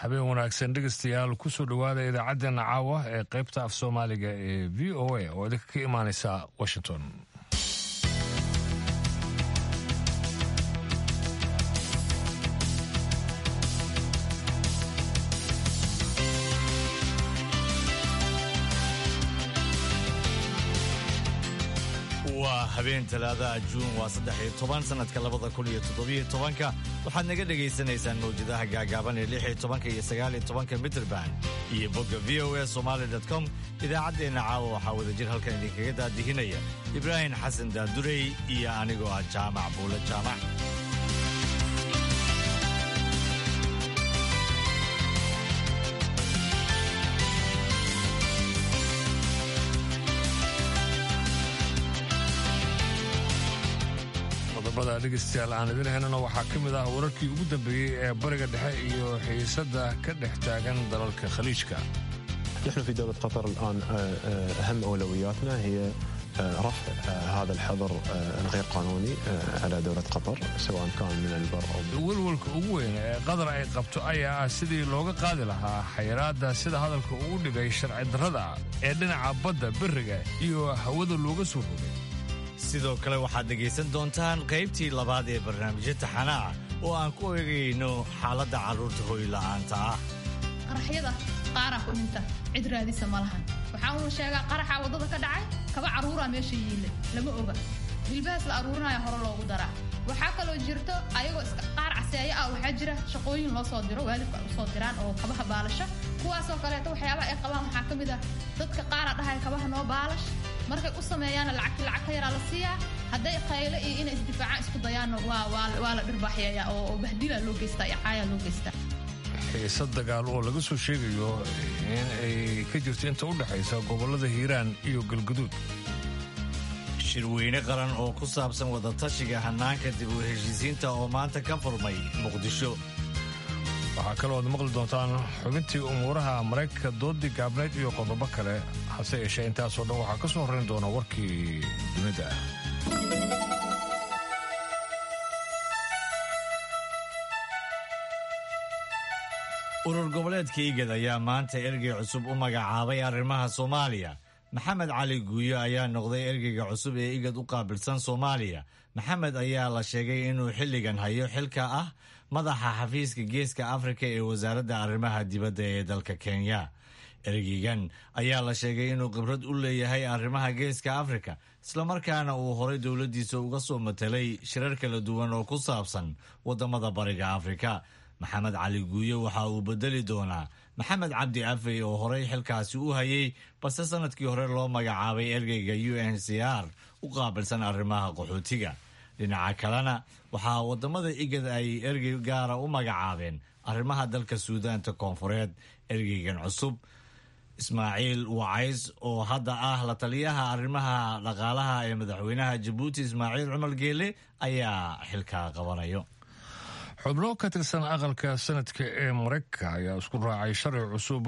habeen wanaagsan dhegeystayaal kusoo dhowaada idaacaddeenna caawa ee qaybta af soomaaliga ee v o a oo idinka ka imaaneysa washington waa habeen talaadaha juun waa saddex iyo toban sanadka labada kun iyo toddobiyo tobanka waxaad naga dhagaysanaysaan mawjadaha gaagaaban ee lix iyo tobanka iyo sagaal iyo tobanka mitrband iyo bogga v o a somaali com idaacaddeenna caawa waxaa wadajir halkan idinkaga daadihinaya ibraahim xasan daadurey iyo anigoo ah jaamac buule jaamac qodobada dhegeystayaal aan idin haynana waxaa ka mid ah wararkii ugu dambeeyey ee bariga dhexe iyo xiisadda ka dhex taagan dalalka khaliijka نحن في دولة قطر الآن أهم أولوياتنا هي رفع هذا الحظر الغير قانوني على دولة قطر سواء كان من البر أو welwelka ugu weyn ee qadar ay qabto ayaa ah sidii looga qaadi lahaa xayiraadda sida hadalka ugu dhigay sharci darrada ee dhinaca badda beriga iyo hawada looga soo rogay sidoo kale waxaad dhegaysan doontaan qaybtii labaad ee barnaamijyo taxanaa oo aan ku eegayno xaaladda carruurta hoyla'aanta ah qaraxyada qaaraa ku dhinta cid raadisa ma lahan waxaa uu sheegaa qaraxa waddada ka dhacay kaba carruuraa meesha yiille lama oga hilbahaas la aruurinaya hore loogu daraa waxaa kaloo jirto ayagoo iska qaar caseeyo ah waxaa jira shaqooyin loo soo diro waalidku ay usoo diraan oo kabaha baalasha kuwaasoo kaleeto waxyaabaha ay qabaan waxaa ka mid ah dadka qaara dhahaya kabaha noo baalash markay u sameeyaana lacagti lacag ka yaraa la siiyaa hadday qayle iyo inay isdifaacaan isku dayaanna waa la dhirbaaxyeeya oo bahdila loo geystaa iyo caayaa loo geystaa xiisad dagaal oo laga soo sheegayo in ay ka jirto inta u dhexaysa gobollada hiiraan iyo galguduud shirweyne qaran oo ku saabsan wadatashiga hannaanka dib u heshiisiinta oo maanta ka furmay muqdisho waxaa kaloo ad maqli doontaan xubintii umuuraha maraykanka doodii gaabneyd iyo qodobo kale hase yeeshee intaasoo dhan waxaa ka soo horrayn doona warkii dunida urur goboleedka igad ayaa maanta ergey cusub u magacaabay arrimaha soomaaliya maxamed cali guuyo ayaa noqday ergeyga cusub ee igad u qaabilsan soomaaliya maxamed ayaa la sheegay inuu xilligan hayo xilka ah madaxa xafiiska geeska afrika ee wasaaradda arrimaha dibadda ee dalka kenya ergeygan ayaa la sheegay inuu khibrad u leeyahay arrimaha geeska afrika islamarkaana uu horay dowladdiisa uga soo matelay shirar kala duwan oo ku saabsan waddamada bariga afrika maxamed cali guuyo waxa uu bedeli doonaa maxamed cabdi afey oo horay xilkaasi u hayay balse sanadkii hore loo magacaabay ergeyga u n c r u qaabilsan arrimaha qaxootiga dhinaca kalena waxaa wadamada igad ay ergey gaara u magacaabeen arrimaha dalka suudaanta koonfureed ergeygan cusub ismaaciil wacays oo hadda ah la taliyaha arrimaha dhaqaalaha ee madaxweynaha jabuuti ismaaciil cumar geele ayaa xilka qabanayo xubno ka tirsan aqalka sanadka ee maraykanka ayaa isku raacay sharci cusub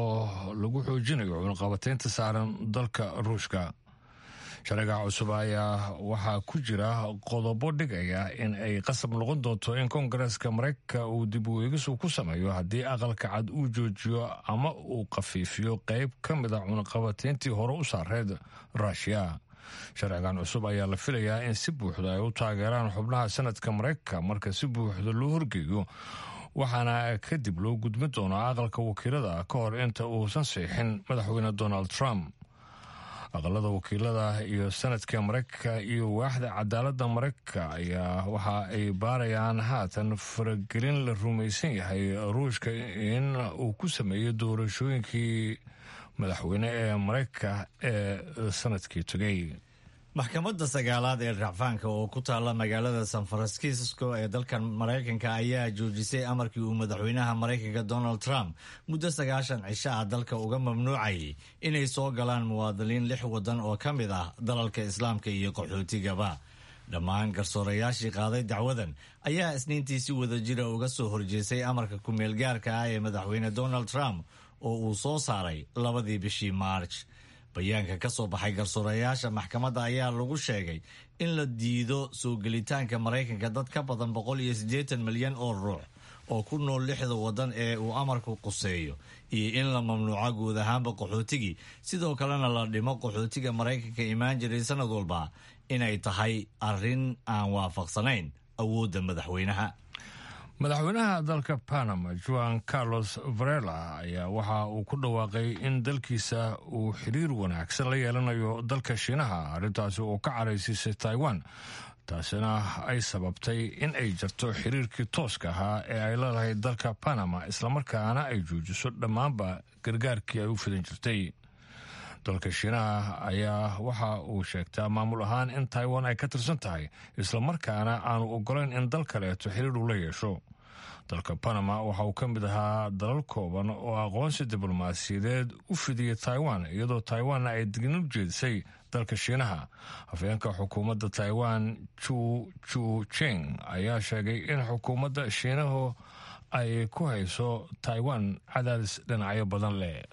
oo lagu xoojinayo cunaqabataynta saaran dalka ruushka sharciga cusub ayaa waxaa ku jira qodobo dhigaya in ay qasab noqon doonto in koongareeska maraykanka uu dib u eegisu ku sameeyo haddii aqalka cad uu joojiyo ama uu khafiifiyo qayb ka mid a cunaqabatayntii hore u saareed ruushiya sharcigan cusub ayaa la filayaa in si buuxda ay u taageeraan xubnaha sanadka maraykanka marka si buuxda loo horgeeyo waxaana kadib loo gudmin doonaa aqalka wakiilada ka hor inta uusan siixin madaxweyne donald trump aqalada wakiilada iyo sanadka maraykanka iyo waaxda cadaaladda maraykanka ayaa waxa ay baarayaan haatan faragelin la rumaysan yahay ruushka in uu ku sameeyo doorashooyinkii madaxweyne ee maraykanka ee sanadkii tegay maxkamadda sagaalaad ee racfaanka oo ku taalla magaalada san francisco ee dalkan maraykanka ayaa joojisay amarkii uu madaxweynaha maraykanka donald trump muddo sagaashan cisho ah dalka uga mamnuucayay inay soo galaan muwaadiniin lix waddan oo ka mid ah dalalka islaamka iyo qaxootigaba dhammaan garsoorayaashii qaaday dacwadan ayaa isniintii si wada jira uga soo horjeesay amarka ku-meelgaarka ah ee madaxweyne donald trump oo uu soo saaray labadii bishii maarj bayaanka ka soo baxay garsoorayaasha maxkamadda ayaa lagu sheegay in la diido soo gelitaanka maraykanka dad ka badan boqol iyo siddeetan milyan oo ruux oo ku nool lixda waddan ee uu amarku quseeyo iyo in la mamnuuco guud ahaanba qaxootigii sidoo kalena la dhimo qaxootiga maraykanka imaan jiray sanad walba inay tahay arrin aan waafaqsanayn awoodda madaxweynaha madaxweynaha dalka panama juan carlos varela ayaa waxa uu ku dhawaaqay in dalkiisa uu xiriir wanaagsan la yeelanayo dalka shiinaha arrintaasi oo ka caraysiisay taiwan taasina ay sababtay in ay jarto xiriirkii tooska ahaa ee ay leedahay dalka panama islamarkaana ay joojiso dhammaanba gargaarkii ay u fidan jirtay dalka shiinaha ayaa waxa uu sheegtaa maamul ahaan in taiwan ay ka tirsan tahay islamarkaana aanu ogolayn in dal kaleeto xiriir uu la yeesho dalka panama waxa uu ka mid ahaa dalal kooban oo aqoonsi diblomaasiyadeed u fidiyey taiwan iyadoo taiwanna ay dignin u jeedisay dalka shiinaha hafeenka xukuumadda taiwan ju ju jing ayaa sheegay in xukuumadda shiinahu ay ku hayso taiwan cadaadis dhinacyo badan leh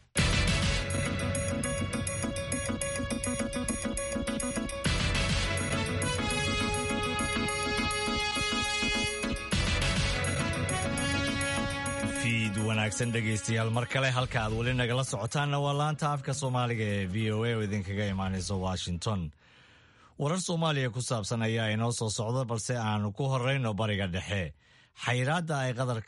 wanaagsan dhegaystayaal mar kale halka aad weli nagala socotaanna waa laanta afka soomaaliga ee v o a oo idinkaga imaanaysa washington warar soomaaliya ku saabsan ayaa inoo soo socda balse aanu ku horeyno bariga dhexe xayiraadda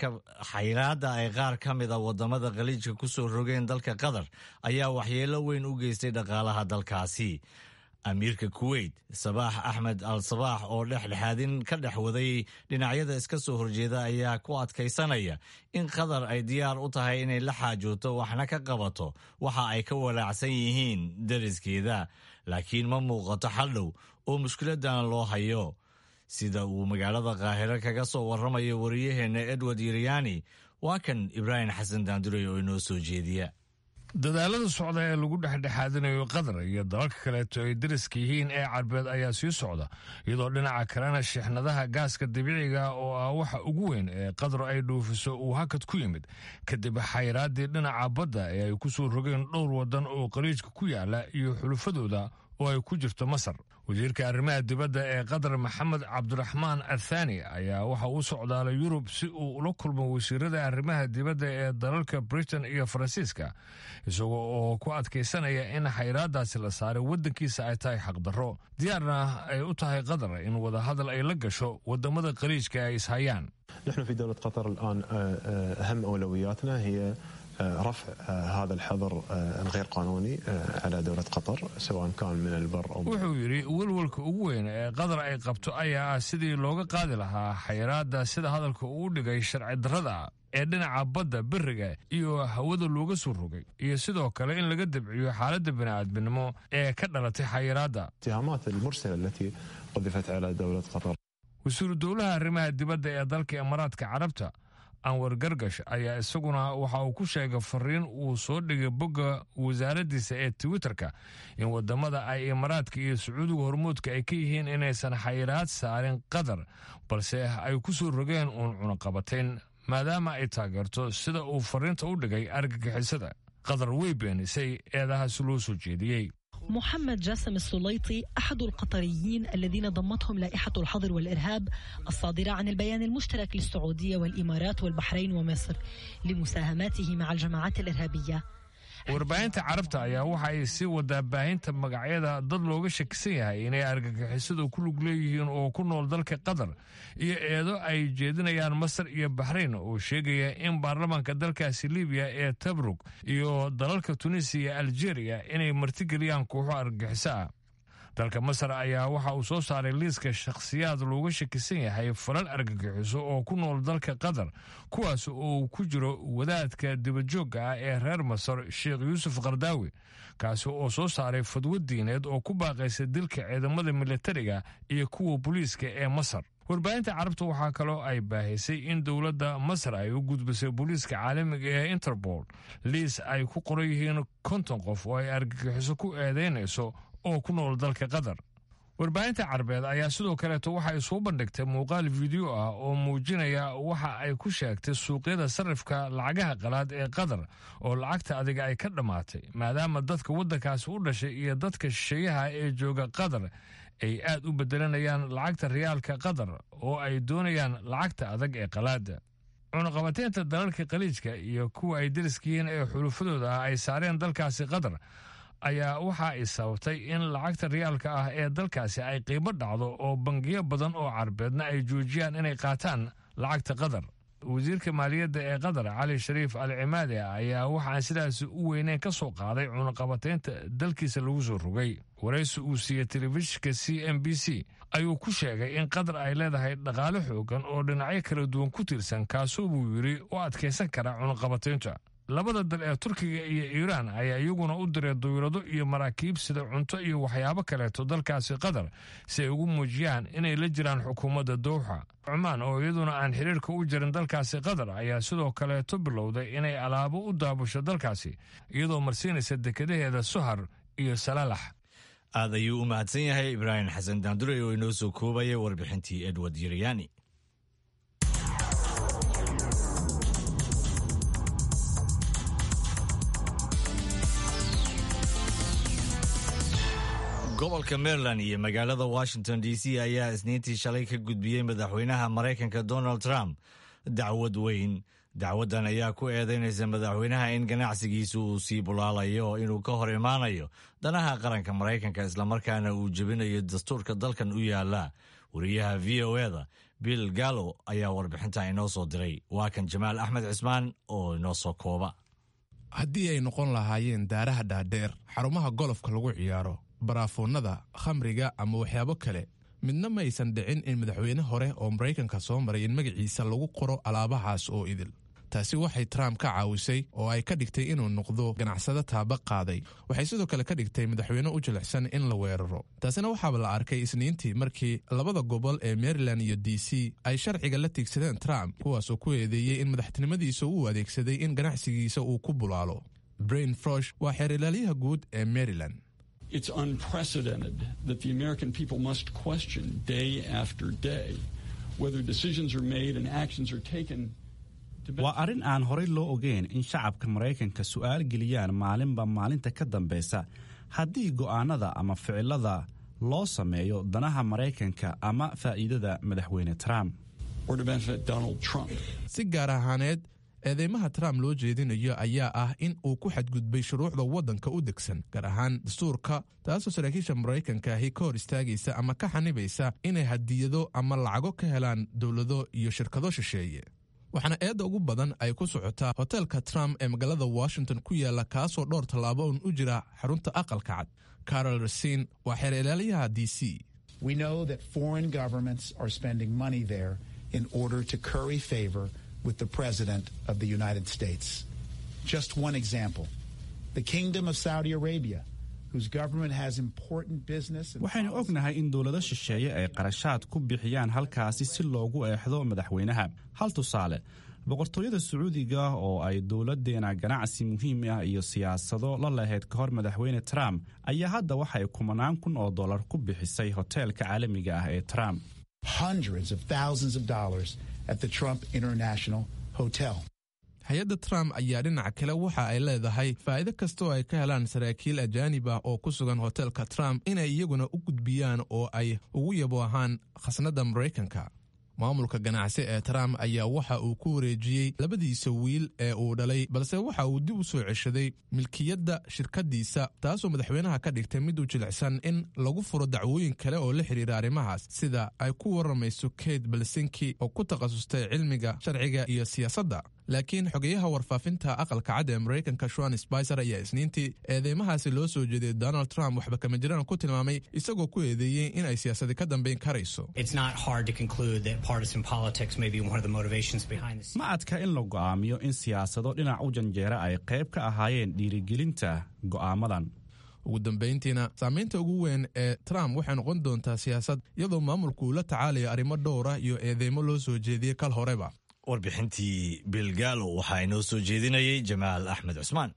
ay qaar ka mida wadamada khaliijka ku soo rogeen dalka qatar ayaa waxyeelo weyn u geystay dhaqaalaha dalkaasi amiirka kuweyt sabaax axmed al sabaax oo dhexdhexaadin ka dhex waday dhinacyada iska soo horjeeda ayaa ku adkaysanaya in qatar ay diyaar u tahay inay la xaajooto waxna ka qabato waxa ay ka walaacsan yihiin dariskeeda laakiin ma muuqato xaldhow oo mushkiladan loo hayo sida uu magaalada qaahiro kaga soo warramayo wariyaheenna edward yiryaani waa kan ibraahim xasan daanduray oo inoo soo jeediya dadaalada socda ee lagu dhexdhexaadinayo qatar iyo dalalka kaleeto ay dariska yihiin ee carbeed ayaa sii socda iyadoo dhinaca kalena shixnadaha gaaska dabiiciga oo ah waxa ugu weyn ee qatar ay dhuufiso uu hakad ku yimid kadib xayraaddii dhinaca badda ee ay ku soo rogeen dhowr waddan oo qaliijka ku yaala iyo xulufadooda oo ay ku jirto masar wasiirka arrimaha dibadda ee qatar maxamed cabdiraxmaan athani ayaa waxa uu socdaalay yurub si uu ula kulmo wasiirada arrimaha dibadda ee dalalka britain iyo faransiiska isagoo oo ku adkaysanaya in xayraadaasi la saaray waddankiisa ay tahay xaqdarro diyaarna ay u tahay qatar in wadahadal ay la gasho wadamada qaliijka ay ishayaan نحن في دولة قطر الآن أهم أولوياتنا هي رفع هذا الحظر الغير قانوني على دولة قطر سواء كان من البر أو wuxuu yidhi welwelka ugu weyn ee qatar ay qabto ayaa ah sidii looga qaadi lahaa xayiraadda sida hadalka uu dhigay sharci darrada ee dhinaca badda beriga iyo hawada looga soo rogay iyo sidoo kale in laga dabciyo xaaladda bini'aadminimo ee ka dhalatay xayiraadda الاتهامات المرسلة التي قذفت على دولة قطر wasiiru dowlaha arrimaha dibadda ee dalka imaaraadka carabta anwar gargash ayaa isaguna waxa uu ku sheegay fariin uu soo dhigay bogga wasaaraddiisa ee twitterka in wadamada ay imaaraadka iyo sacuudiga hormuudka ay ka yihiin inaysan xayiraad saarin qatar balse ay ku soo rogeen uun cunaqabatayn maadaama ay taageerto sida uu fariinta u dhigay argagixisada qatar way beenisay eedahaasi loo soo jeediyey محمد جاسم السليطي أحد القطريين الذين ضمتهم لائحة الحظر والإرهاب الصادرة عن البيان المشترك للسعودية والإمارات والبحرين ومصر لمساهماته مع الجماعات الإرهابية warbaahinta carabta ayaa waxa ay sii wadaa baahinta magacyada dad looga shakisan yahay inay argagixisadu ku lug leeyihiin oo ku nool dalka qatar iyo eedo ay jeedinayaan masar iyo baxrayn oo sheegaya in baarlamaanka dalkaasi libiya ee tabrug iyo dalalka tunisiya iyo aljeeriya inay martigeliyaan kooxo argagixiso ah dalka masar ayaa waxa uu soo saaray liiska shakhsiyaad looga shakisan yahay falal argagixiso oo ku nool dalka qatar kuwaas oo ku jiro wadaadka dibajoogga ah ee reer masar sheekh yuusuf kardaawi kaasi oo soo saaray fadwo diineed oo ku baaqaysa dilka ciidamada militariga iyo kuwa booliiska ee masar warbaahinta carabta waxaa kaloo ay baahisay in dowladda masar ay u gudbisay booliiska caalamiga ee interpol liis ay ku qoran yihiin konton qof oo ay argagixiso ku eedeynayso oo ku nool dalka qatar warbaahinta carbeed ayaa sidoo kaleeto waxa ay soo bandhigtay muuqaal fiideo ah oo muujinaya waxa ay ku sheegtay suuqyada sarifka lacagaha qalaad ee qatar oo lacagta adiga ay ka dhammaatay maadaama dadka waddankaasi u dhashay iyo dadka shisheeyaha ee jooga qatar ay aad u bedelanayaan lacagta riyaalka qatar oo ay doonayaan lacagta adag ee qalaada cunaqabateynta dalalka khaliijka iyo kuwa ay deriskiyiin ee xulufadooda ah ay saareen dalkaasi qatar ayaa waxa ay sababtay in lacagta riyaalka ah ee dalkaasi ay qiimo dhacdo oo bangiyo badan oo carbeedna ay joojiyaan inay qaataan lacagta qatar wasiirka maaliyadda ee qatar cali shariif al cimaadi ayaa waxaan sidaasi u weyneyn ka soo qaaday cunaqabateynta dalkiisa lagu soo rogay waraysi uu siiyey telefishinka c m b c ayuu ku sheegay in qatar ay leedahay dhaqaale xoogan oo dhinacyo kala duwan ku tiirsan kaasoo buu yidhi u adkaysan kara cunaqabateynta labada dal ee turkiga iyo iiraan ayaa iyaguna u diray dawlado iyo maraakiib sida cunto iyo waxyaabo kaleeto dalkaasi qatar si ay ugu muujiyaan inay la jiraan xukuumadda dowxa cumaan oo iyaduna aan xiriirka u jirin dalkaasi qatar ayaa sidoo kaleeto bilowday inay alaabo u daabusho dalkaasi iyadoo marsiinaysa dekadaheeda suhar iyo salaalax aad ayuu u mahadsan yahay ibraahim xasan daandure oo inoo soo koobaya warbixintii edward yiryaani gobolka maryland iyo magaalada washington d c ayaa isniintii shalay ka gudbiyey madaxweynaha maraykanka donald trump dacwad weyn dacwaddan ayaa ku eedeynaysa madaxweynaha in ganacsigiisa uu sii bulaalayo inuu ka hor imaanayo danaha qaranka maraykanka islamarkaana uu jebinayo dastuurka dalkan u yaala wariyaha v o eda bill gallo ayaa warbixinta inoo soo diray waa kan jamaal axmed cismaan oo inoo soo kooba haddii ay noqon lahaayeen daaraha dhaadheer xarumaha golofka lagu ciyaaro baraafoonnada khamriga ama waxyaabo kale midna ma aysan dhicin in madaxweyne hore oo maraykanka soo maray in magaciisa lagu qoro alaabahaas oo idil taasi waxay trump ka caawisay oo ay ka dhigtay inuu noqdo ganacsado taaba qaaday waxay sidoo kale ka dhigtay madaxweyne u jilicsan in la weeraro taasina waxaaba la arkay isniintii markii labada gobol ee maryland iyo d c ay sharciga la tiigsadeen trump kuwaasoo ku eedeeyey in madaxtinimadiisa uu adeegsaday in ganacsigiisa uu ku bulaalo brain frosh waa xeer ilaalyaha guud ee maryland It's unprecedented that the American people must question day after day whether decisions are made and actions are taken. waa arrin aan horay loo ogeyn in shacabka maraykanka su'aal geliyaan maalinba maalinta ka dambeysa haddii go'aanada ama ficilada loo sameeyo danaha maraykanka ama faa'iidada madaxweyne trump or to benefit Donald Trump. si gaar ahaaneed eedeymaha trump loo jeedinayo ayaa ah in uu ku xadgudbay shuruucda waddanka u degsan gaar ahaan dastuurka taasoo saraakiisha maraykanka ahi ka hor istaagaysa ama ka xanibaysa inay hadiyado ama lacago ka helaan dowlado iyo shirkado shisheeye waxaana eedda ugu badan ay ku socotaa hoteelka trump ee magaalada washington ku yaala kaasoo dhowr tallaabo un u jira xarunta aqalka cad carol rasin waa xeer ilaalyaha d c We know that foreign governments are spending money there in order to curry favor with the President of the United States. Just one example the Kingdom of Saudi Arabia, whose government has important business. and waxaynu ognahay in dowlado shisheeye ay qarashaad ku bixiyaan halkaasi si loogu eexdo madaxweynaha hal tusaale boqortooyada sacuudiga oo ay dowladeena ganacsi muhiim ah iyo siyaasado la lahayd ka hor madaxweyne trump ayaa hadda waxay kumanaan kun oo dollar ku bixisay hoteelka caalamiga ah ee trump hundreds of thousands of dollars at the Trump International Hotel. hay-adda trump ayaa dhinaca kale waxa ay leedahay faa'iido kastaoo ay ka helaan saraakiil ajaanib ah oo ku sugan hoteelka trump inay iyaguna u gudbiyaan oo ay ugu yabo ahaan khasnadda maraykanka maamulka ganacsi ee trump ayaa waxa uu ku wareejiyey labadiisa wiil ee uu dhalay balse waxa uu dib u soo ceshaday milkiyadda shirkaddiisa taasoo madaxweynaha ka dhigtay mid u jilicsan in lagu furo dacwooyin kale oo la xidhiira arrimahaas sida ay ku waramayso kate balsinki oo ku takhasustay cilmiga sharciga iyo siyaasadda laakiin xogeyaha warfaafinta aqalka cad ee maraykanka shuan spicer ayaa isniintii eedeymahaasi loo soo jeeday donald trump waxba kama jiraan ku tilmaamay isagoo ku eedeeyey in ay siyaasadi ka dambayn karayso ma adka in la go'aamiyo in siyaasado dhinac u janjeera ay qayb ka ahaayeen dhiirigelinta go'aamadan ugu dambayntiina saamaynta ugu weyn ee trump waxay noqon doontaa siyaasad iyadoo maamulku uu la tacaalayo arrimo dhowra iyo eedeymo loo soo jeediyey kal horeba warbixintii bilgaalo waxaa inoo soo jeedinayay jamaal axmed cusmaan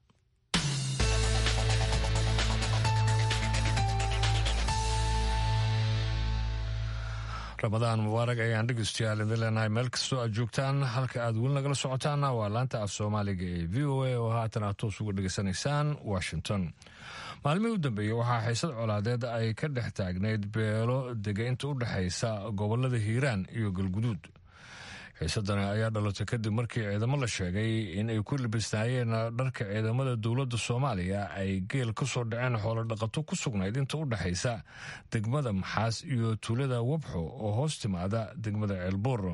ramadaan mubaarag ayaan dhegeystayaal idin leenahay meel kastoo aad joogtaan halka aad weli nagala socotaana waa laanta af soomaaliga ee v o a oo haatan aad toos uga dhegeysanaysaan washington maalmihii u dambeeyey waxaa xiisad colaadeed ay ka dhex taagnayd beelo dega inta u dhexaysa gobolada hiiraan iyo galguduud xiisadani ayaa dhalatay kadib markii ciidamo la sheegay in ay ku libisnaayeen dharka ciidamada dowladda soomaaliya ay geel ka soo dhaceen xoolo dhaqato ku sugnayd inta u dhexaysa degmada maxaas iyo tuulada wabxo oo hoos timaada degmada ceelbuur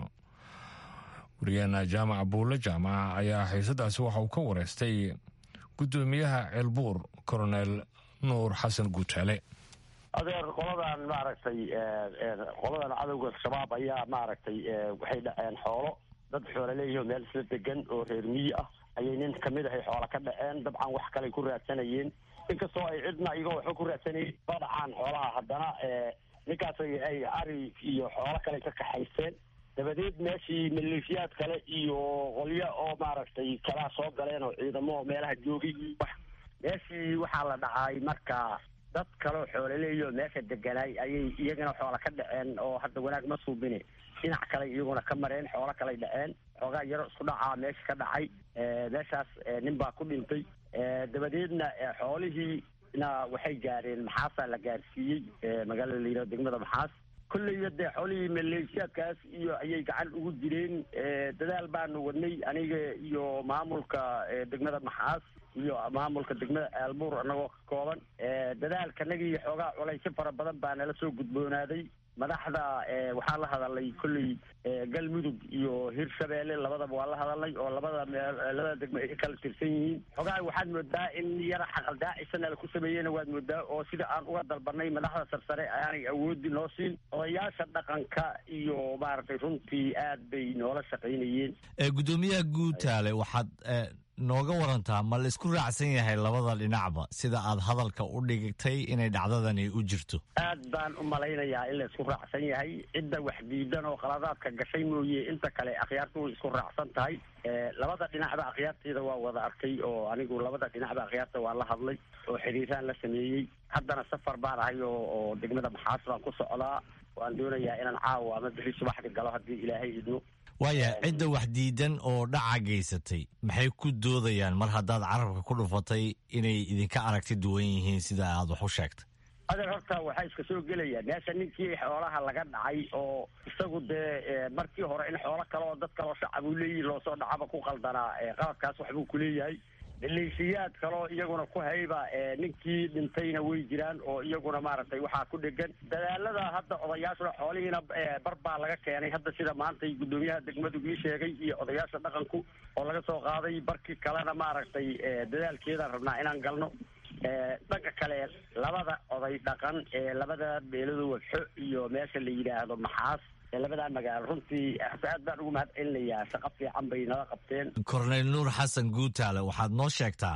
wariyaana jaamac buulle jaamaca ayaa xiisadaasi waxa uu ka wareystay guddoomiyaha ceelbuur koronel nuur xasan guutaale adeer qoladan maaragtay qoladan cadowga shabaab ayaa maaragtay waxay dhaceen xoolo dad xoolo leeyihi meel isla degan oo reer miyi ah ayay nin kamid ahay xoola ka dhaceen dabcan wax kaley ku raadsanayeen inkastoo ay cidna iyagoo waxba ku raadsanayeen ba dhacaan xoolaha haddana ninkaas ay ari iyo xoolo kale ka kaxaysteen dabadeed meeshii maleeshiyaad kale iyo qolyo oo maaragtay kalaa soo galeen oo ciidamo meelaha joogay wax meeshii waxaa la dhacay marka dad kaleo xoolaleeyo meesha deganaay ayay iyagana xoola ka dhaceen oo hadda wanaag ma suubine dhinac kale iyaguna ka mareen xoolo kaley dhaceen xoogaa yaro isku dhacaa meesha ka dhacay meeshaas nin baa ku dhintay dabadeedna xoolihiina waxay gaareen maxaasaa la gaarsiiyey magaalada la yidhahdo degmada maxaas kolleyba dee xoolihii maleeshiyaadkaas iyo ayay gacan ugu jireen dadaal baanu wadnay aniga iyo maamulka degmada maxaas iyo maamulka degmada aalbuur anagoo ka kooban dadaalkanagii xoogaa culaysyo fara badan baa nala soo gudboonaaday madaxda waxaa la hadalay kolley galmudug iyo hirshabeelle labadaba waa la hadalnay oo labada meel labada degmo ay kala tirsan yihiin xoogaa waxaad moodaa in yara xaqaldaacisana laku sameeyena waad moodaa oo sida aan uga dalbanay madaxda sarsare aanay awoodi noo siin odayaasha dhaqanka iyo maaragtay runtii aad bay noola shaqaynayeen guddoomiyaha guutaale waxaad nooga warantaa ma la isku raacsan yahay labada dhinacba sida aad hadalka u dhigtay inay dhacdadani u jirto aad baan u malaynayaa in la isku raacsan yahay cidda wax diidan oo qaladaadka gashay mooye inta kale akhyaartu way isku raacsan tahay labada dhinacba akhyaarteeda waa wada arkay oo anigu labada dhinacba akhyaarta waa la hadlay oo xiriiraan la sameeyey haddana safar baan ahay oo oo degmada maxaas baan ku socdaa waan doonayaa inaan caawa ama bixi subaxdi galo haddii ilaahay idmo waaya cidda wax diidan oo dhaca geysatay maxay ku doodayaan mar haddaad carabka ku dhufatay inay idinka aragti duwan yihiin sida aad wax u sheegtay adeer horta waxaa iska soo gelaya meesha ninkii xoolaha laga dhacay oo isagu dee markii hore in xoolo kale oo dad kaloo shacab uu leeyihi loosoo dhacaba ku qaldanaa qaladkaas waxbuu kuleeyahay maleeshiyaad kaloo iyaguna ku hayba ninkii dhintayna way jiraan oo iyaguna maaragtay waxaa ku dhegan dadaalada hadda odayaashuna xoolihiina bar baa laga keenay hadda sida maantay guddoomiyaha degmadu ii sheegay iyo odayaasha dhaqanku oo laga soo qaaday barkii kalena maaragtay dadaalkeedaan rabnaa inaan galno dhanka kale labada oday dhaqan ee labada beelada wagxo iyo meesha la yidhaahdo maxaas labadaa magaalo runtii aad baan ugu mahad celinayaa shaqo fiican bay nala qabteen korneyl nuur xasan guutaale waxaad noo sheegtaa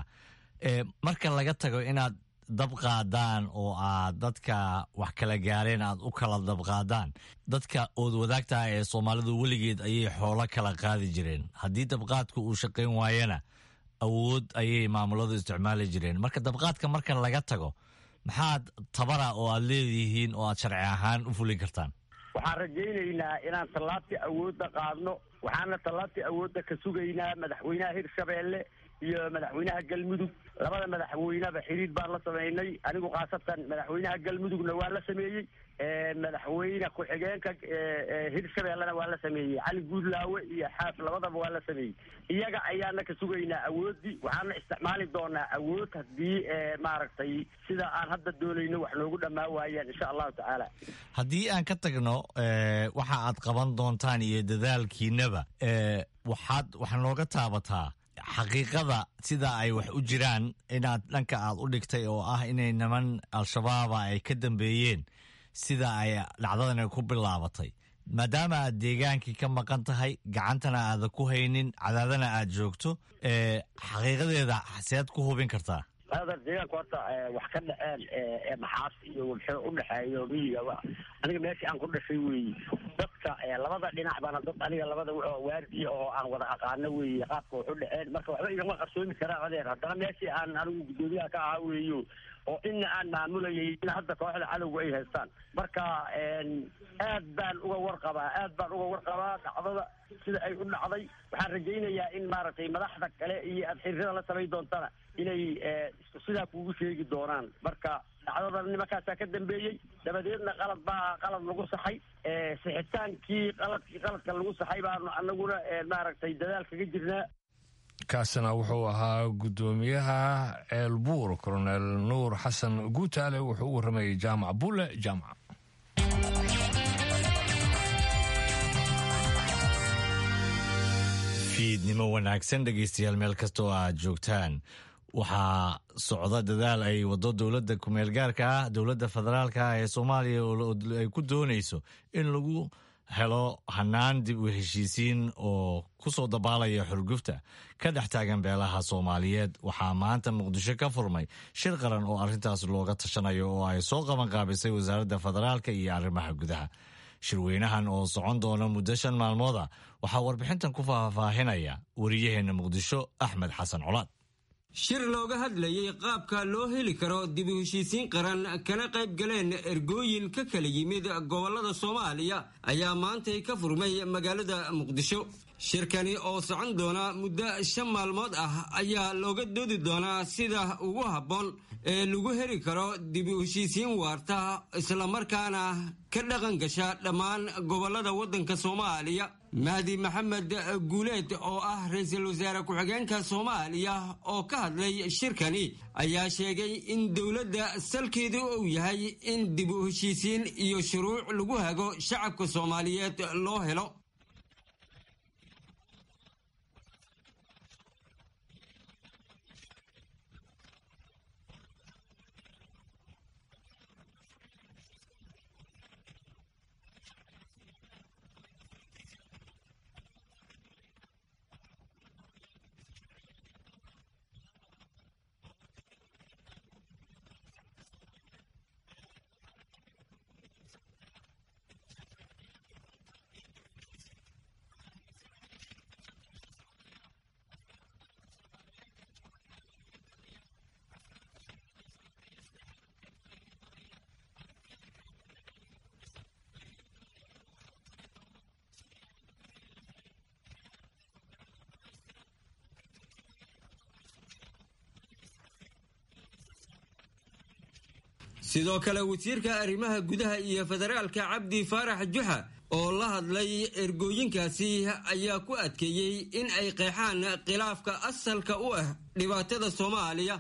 marka laga tago inaad dab qaadaan oo aad dadka wax kala gaareen aad u kala dabqaadaan dadka ood wadaagtaha ee soomaalidu weligeed ayay xoolo kala qaadi jireen haddii dabqaadku uu shaqayn waayana awood ayay maamuladu isticmaali jireen marka dabqaadka marka laga tago maxaad tabara oo aad leedihiin oo aad sharci ahaan u fulin kartaan waxaan rajaynaynaa inaan tallaabtii awoodda qaadno waxaana tallaabtii awoodda ka sugaynaa madaxweynaha hirshabeelle iyo madaxweynaha galmudug labada madaxweyneba xiriir baan la sameynay anigu khaasatan madaxweynaha galmudugna waa la sameeyey madaxweyne ku-xigeenka hirshabeellena waa la sameeyey cali guudlaawe iyo xaaf labadaba waa la sameeyey iyaga ayaana ka sugaynaa awooddii waxaana isticmaali doonaa awood haddii maaragtay sida aan hadda doonayno wax noogu dhammaa waayaan insha allahu tacaala haddii aan ka tagno waxa aad qaban doontaan iyo dadaalkiinaba waxaad wax nooga taabataa xaqiiqada sida ay wax u jiraan inaad dhanka aad u dhigtay oo ah inay niman al-shabaaba ay ka dambeeyeen sida ay dhacdadani ku bilaabatay maadaama aad deegaankii ka maqan tahay gacantana aadan ku haynin cadaadana aad joogto xaqiiqadeeda seed ku hubin kartaa aadar deegaanku horta wax ka dhaceen maxaas iyo wabxo udhexeeyo miyiga aniga meeshii aan ku dhashay weeye dadka labada dhinac baana dad aniga labada waardiya oo aan wada aqaano weeye qaabka wax u dhaceen marka waxba igama qarsoomi karaan adeer haddana meeshii aan anigu guddoomiyaha ka ahaa weeyo oo ina aan maamulayay in hadda kooxda cadowga ay haystaan marka aad baan uga warqabaa aad baan uga warqabaa dhacdada sida ay u dhacday waxaan rajaynayaa in maaragtay madaxda kale iyo aad xiriirada la samayn doontana inay sidaa kuugu sheegi doonaan marka dhacdadan nimankaasaa ka dambeeyey dabadeedna qalad baa qalad lagu saxay sixitaankii qaladkii qaladka lagu saxay baanu anaguna maaragtay dadaal kaga jirnaa kaasina wuxuu ahaa guddoomiyaha ceelbuur colonel nuur xasan guutaale wuxuu u warramayay jaamac bulle jaamac fiidnimo wanaagsan dhegaystayaal meel kasta oo aad joogtaan waxaa socda dadaal ay wado dowladda kumeel gaarka ah dowladda federaalka ah ee soomaaliya ay ku doonayso in lagu helo hanaan dib u heshiisiin oo ku soo dabaalaya xurgufta ka dhex taagan beelaha soomaaliyeed waxaa maanta muqdisho ka furmay shir qaran oo arrintaas looga tashanayo oo ay soo qabanqaabisay wasaaradda federaalka iyo arrimaha gudaha shirweynahan oo socon doona muddo shan maalmooda waxaa warbixintan ku faahfaahinaya wariyaheenna muqdisho axmed xasan colaad shir looga hadlayay qaabka loo heli karo dib u heshiisiin qaran kana qayb galeen ergooyin ka kala yimid gobollada soomaaliya ayaa maantay ka furmay magaalada muqdisho shirkani oo socon doona muddo shan maalmood ah ayaa looga doodi doonaa sida ugu habboon ee lagu heli karo dib u heshiisiin waarta islamarkaana ka dhaqan gasha dhammaan gobollada waddanka soomaaliya mahdi maxamed guuleed oo ah ra-iisul wasaare ku-xigeenka soomaaliya oo ka hadlay shirkani ayaa sheegay in dowladda salkeedu uu yahay in dib u heshiisiin iyo shuruuc lagu hago shacabka soomaaliyeed loo helo sidoo kale wasiirka arrimaha gudaha iyo federaalka cabdi faarax juxa oo la hadlay ergooyinkaasi ayaa ku adkeeyey in ay qeexaan khilaafka asalka u ah dhibaatada soomaaliya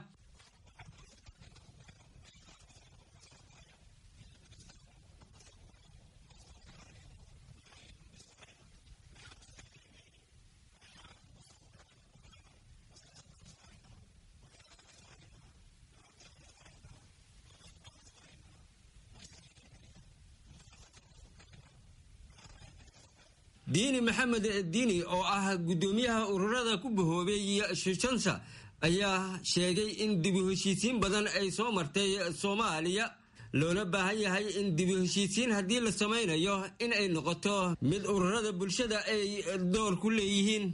diini maxamed diini oo ah guddoomiyaha ururada ku bahoobay shishansa ayaa sheegay in dibu heshiisiin badan ay soo martay soomaaliya loona baahan yahay in dibu heshiisiin haddii la samaynayo in ay noqoto mid ururada bulshada ay door ku leeyihiin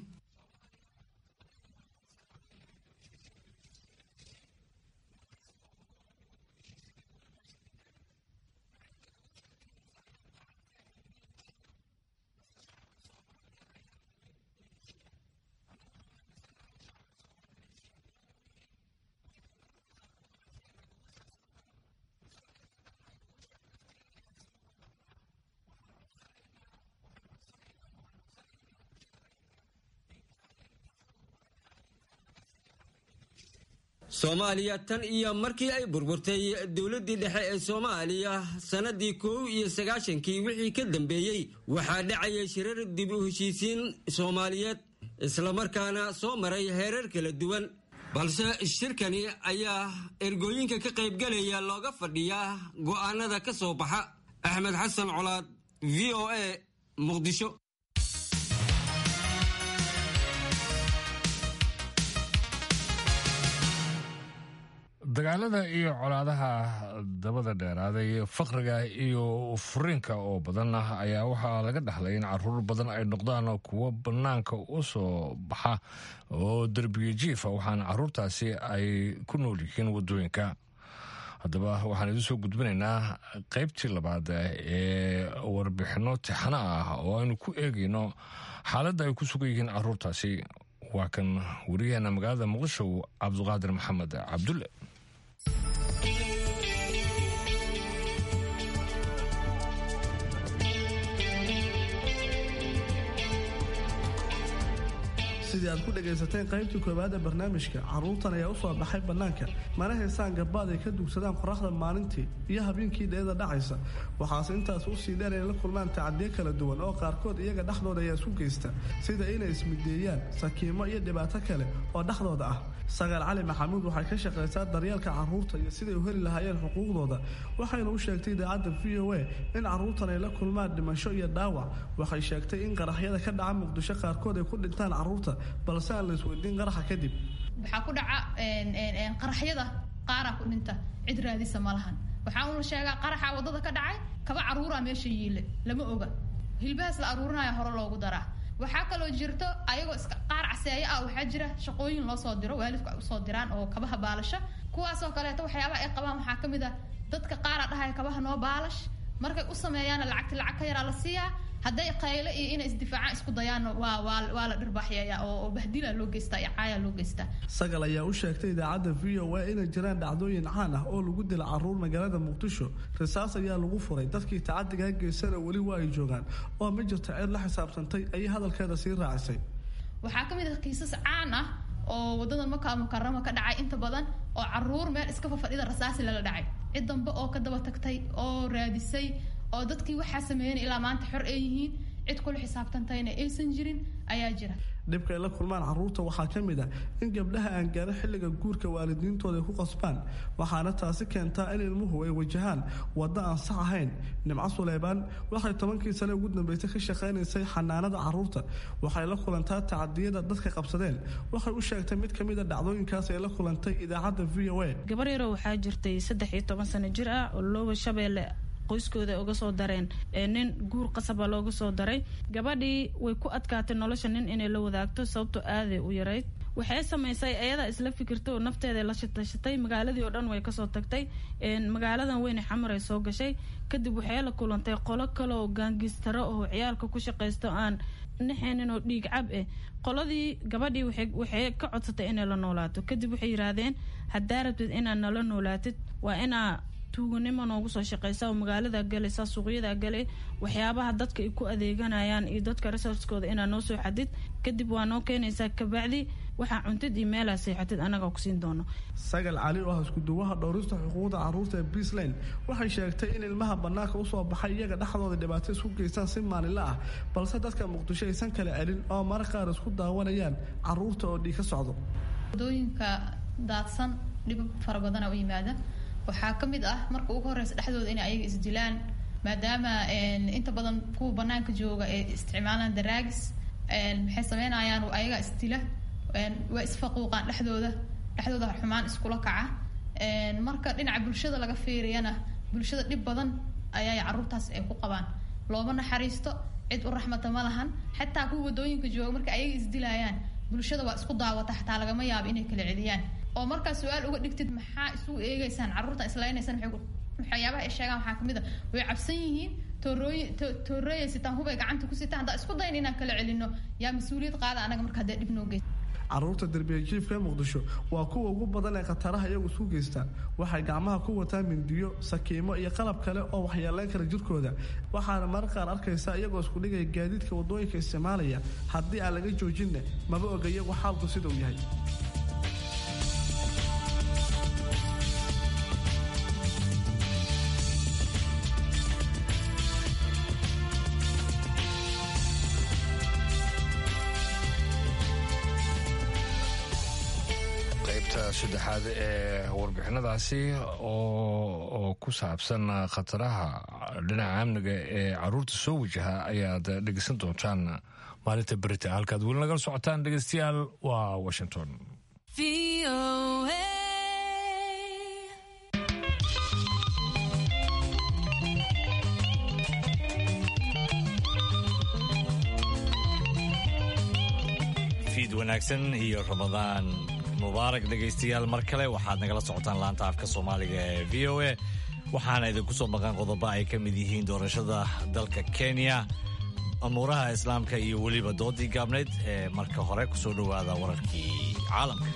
soomaaliya tan iyo markii ay burburtay dowladdii dhexe ee soomaaliya sannadii kow iyo sagaashankii wixii ka dambeeyey waxaa dhacayay shirar dib u heshiisiin soomaaliyeed islamarkaana soo maray heerar kala duwan balse shirkani ayaa ergooyinka ka qaybgalaya looga fadhiyaa go'aanada ka soo baxa axmed xasan colaad v o a muqdisho dagaalada iyo colaadaha dabada dheeraaday faqriga iyo furiinka oo badan ah ayaa waxaa laga dhaxlay in caruur badan ay noqdaan kuwo bannaanka u soo baxa oo derbiga jiifa waxaana caruurtaasi ay ku nool yihiin wadooyinka haddaba waxaan idin soo gudbinaynaa qaybtii labaad ee warbixinno tixano ah oo aynu ku eegayno xaaladda ay ku sugan yihiin caruurtaasi waa kan wariyaheena magaalada muqdisho cabduqaadir maxamed cabdulle sidii aad ku dhagaysateen qaybtii koowaad ee barnaamijka carruurtan ayaa u soo baxay bannaanka mana haysaan gabaad ay ka dugsadaan qoraxda maalintii iyo habeenkii dheeda dhacaysa waxaase intaas u sii dheer inay la kulmaan tacadiyo kala duwan oo qaarkood iyaga dhexdooda ayaa isu geysta sida inay ismideeyaan sakiimo iyo dhibaato kale oo dhexdooda ah sagaal cali maxamuud waxay ka shaqaysaa daryeelka carruurta iyo siday u heli lahaayeen xuquuqdooda waxayna u sheegtay idaacadda v o a in carruurtan ay la kulmaan dhimasho iyo dhaawac waxay sheegtay in qaraxyada ka dhaca muqdisho qaarkood ay ku dhintaan carruurta balse aan la isweydiin qaraxa kadib waxaa ku dhaca qaraxyada qaaraa ku dhinta cid raadisa ma lahan waxaa uuna sheegaa qaraxa waddada ka dhacay kaba carruuraa meesha yiile lama oga hilbahaas la aruurinaya hore loogu daraa waxaa kaloo jirto ayagoo iska qaar caseeyo ah waxaa jira shaqooyin loo soo diro waalidku ay usoo diraan oo kabaha baalasha kuwaasoo kaleeto waxyaabaha ay qabaan waxaa ka mid ah dadka qaara dhahaya kabaha noo baalash markay u sameeyaana lacagti lacag ka yaraa la siiyaa hadday qayle iyo inay isdifaacaan isku dayaanna waa waa waa la dhirbaaxyaya oo bahdila loo geystaa iyo caaya loo geystaa sagal ayaa u sheegtay idaacadda v o a inay jiraan dhacdooyin caan ah oo lagu dila carruur magaalada muqdisho risaas ayaa lagu furay dadkii tacadigaa geysana weli waa ay joogaan oo ma jirto ceed la xisaabtantay ayay hadalkeeda sii raacisay waxaa ka mid ah kiisas caan ah oo wadada maka mukarama ka dhacay inta badan oo caruur meel iska fafadhida rasaasi lala dhacay cid dambe oo ka daba tagtay oo raadisay oo dadkii waxaa sameeyan ilaa maanta xor ay yihiin cid kula xisaabtantayna aysan jirin ayaa jira dhibka ay la kulmaan carruurta waxaa ka mid ah in gabdhaha aan gaarin xilliga guurka waalidiintooda ay ku qasbaan waxaana taasi keentaa in ilmuhu ay wajahaan waddo aan sax ahayn nimco suleybaan waxay tobankii sane ugu dambeysay ka shaqaynaysay xanaanada carruurta waxay la kulantaa tacadiyada dadka qabsadeen waxay u sheegtay mid ka mid a dhacdooyinkaas ay la kulantay idaacadda v o a gabar yaroo waxaa jirtay saddex iyo toban sano jir ah oo looba shabeelle qoyskooda uga soo dareen nin guur qasaba looga soo daray gabadhii way ku adkaatay nolosha nin inay la wadaagto sababto aaday u yarayd waxay samaysay ayadaa isla fikirtay oo nafteeda la shatashatay magaaladii oo dhan way kasoo tagtay magaaladan weyne xamar ay soo gashay kadib waxay la kulantay qolo kale oo gaangistaro oo ciyaalka ku shaqaysto aan naxeenin oo dhiig cab eh qoladii gabadhii waxay ka codsatay inay la noolaato kadib waxay yiraahdeen haddaa rabtid inaad nala noolaatid waa inaa tuuganimo noogu soo shaqeysa oo magaalada galaysa suuqyada gale waxyaabaha dadka ay ku adeeganayaan iyo dadka resorskooda inaa noo soo xadid kadib waa noo keenaysaa kabacdi waxaa cuntid iyo meelaa seexatid anagaa kusiin doono sagal cali oo ah iskuduwaha dhowrista xuquuqda carruurta ee beasland waxay sheegtay in ilmaha bannaanka usoo baxay iyaga dhexdooda dhibaato isku geystaan si maalinla ah balse dadka muqdisho aysan kala celin oo mara qaar isku daawanayaan carruurta oo dhiig ka socdo wadooyinka daadsan dhibab fara badana u yimaada waxaa ka mid ah marka ugu horeysa dhexdooda inay ayaga isdilaan maadaama inta badan kuwa banaanka jooga ee isticmaalaan daraagis maxay sameynayaan ayaga isdila waa isfaquuqaan dhexdooda dhexdooda xumaan iskula kaca marka dhinaca bulshada laga fiiriyana bulshada dhib badan ayaa caruurtaas ay ku qabaan looma naxariisto cid u raxmata ma lahan xataa kuwa wadooyinka jooga marka ayaga isdilayaan bulshada waa isku daawata xataa lagama yaabo inay kala celiyaan oo markaa su-aal uga dhigtid maxaa isugu eegeysaan carruurta isleynaysaan waxyaabaha ay sheegaan waxaa kamid a way cabsan yihiin toorooy toorooyay sitaan hubay gacanta ku sitaan haddaa isku dayn inaan kala celino yaa mas-uuliyad qaada anaga marka haddee dhib noo geys carruurta derbiya jiifka ee muqdisho waa kuwa ugu badan ee khataraha iyagu isu geystaan waxay gacmaha ku wataan mindiyo sakiimo iyo qalab kale oo waxyeeleyn kara jirkooda waxaana marar qaar arkaysa iyagoo isku dhigaya gaadiidka wadooyinka isticmaalaya haddii aan laga joojinna maba oga iyagu xaalku sida uu yahay saddexaad ee warbixinadaasi oo ku saabsan khataraha dhinaca amniga ee caruurta soo wajaha ayaad dhegeysan doontaan maalinta berita halkaad weli nagala socotaan dhegeystayaal waa washington fiid wanaagsan iyo ramadaan mubaarak dhegaystayaal mar kale waxaad nagala socotaan laanta afka soomaaliga ee v o a waxaana idinku soo maqan qodobo ay ka mid yihiin doorashada dalka kenya amuuraha islaamka iyo weliba doodii gaabnayd ee marka hore kusoo dhowaada wararkii caalamka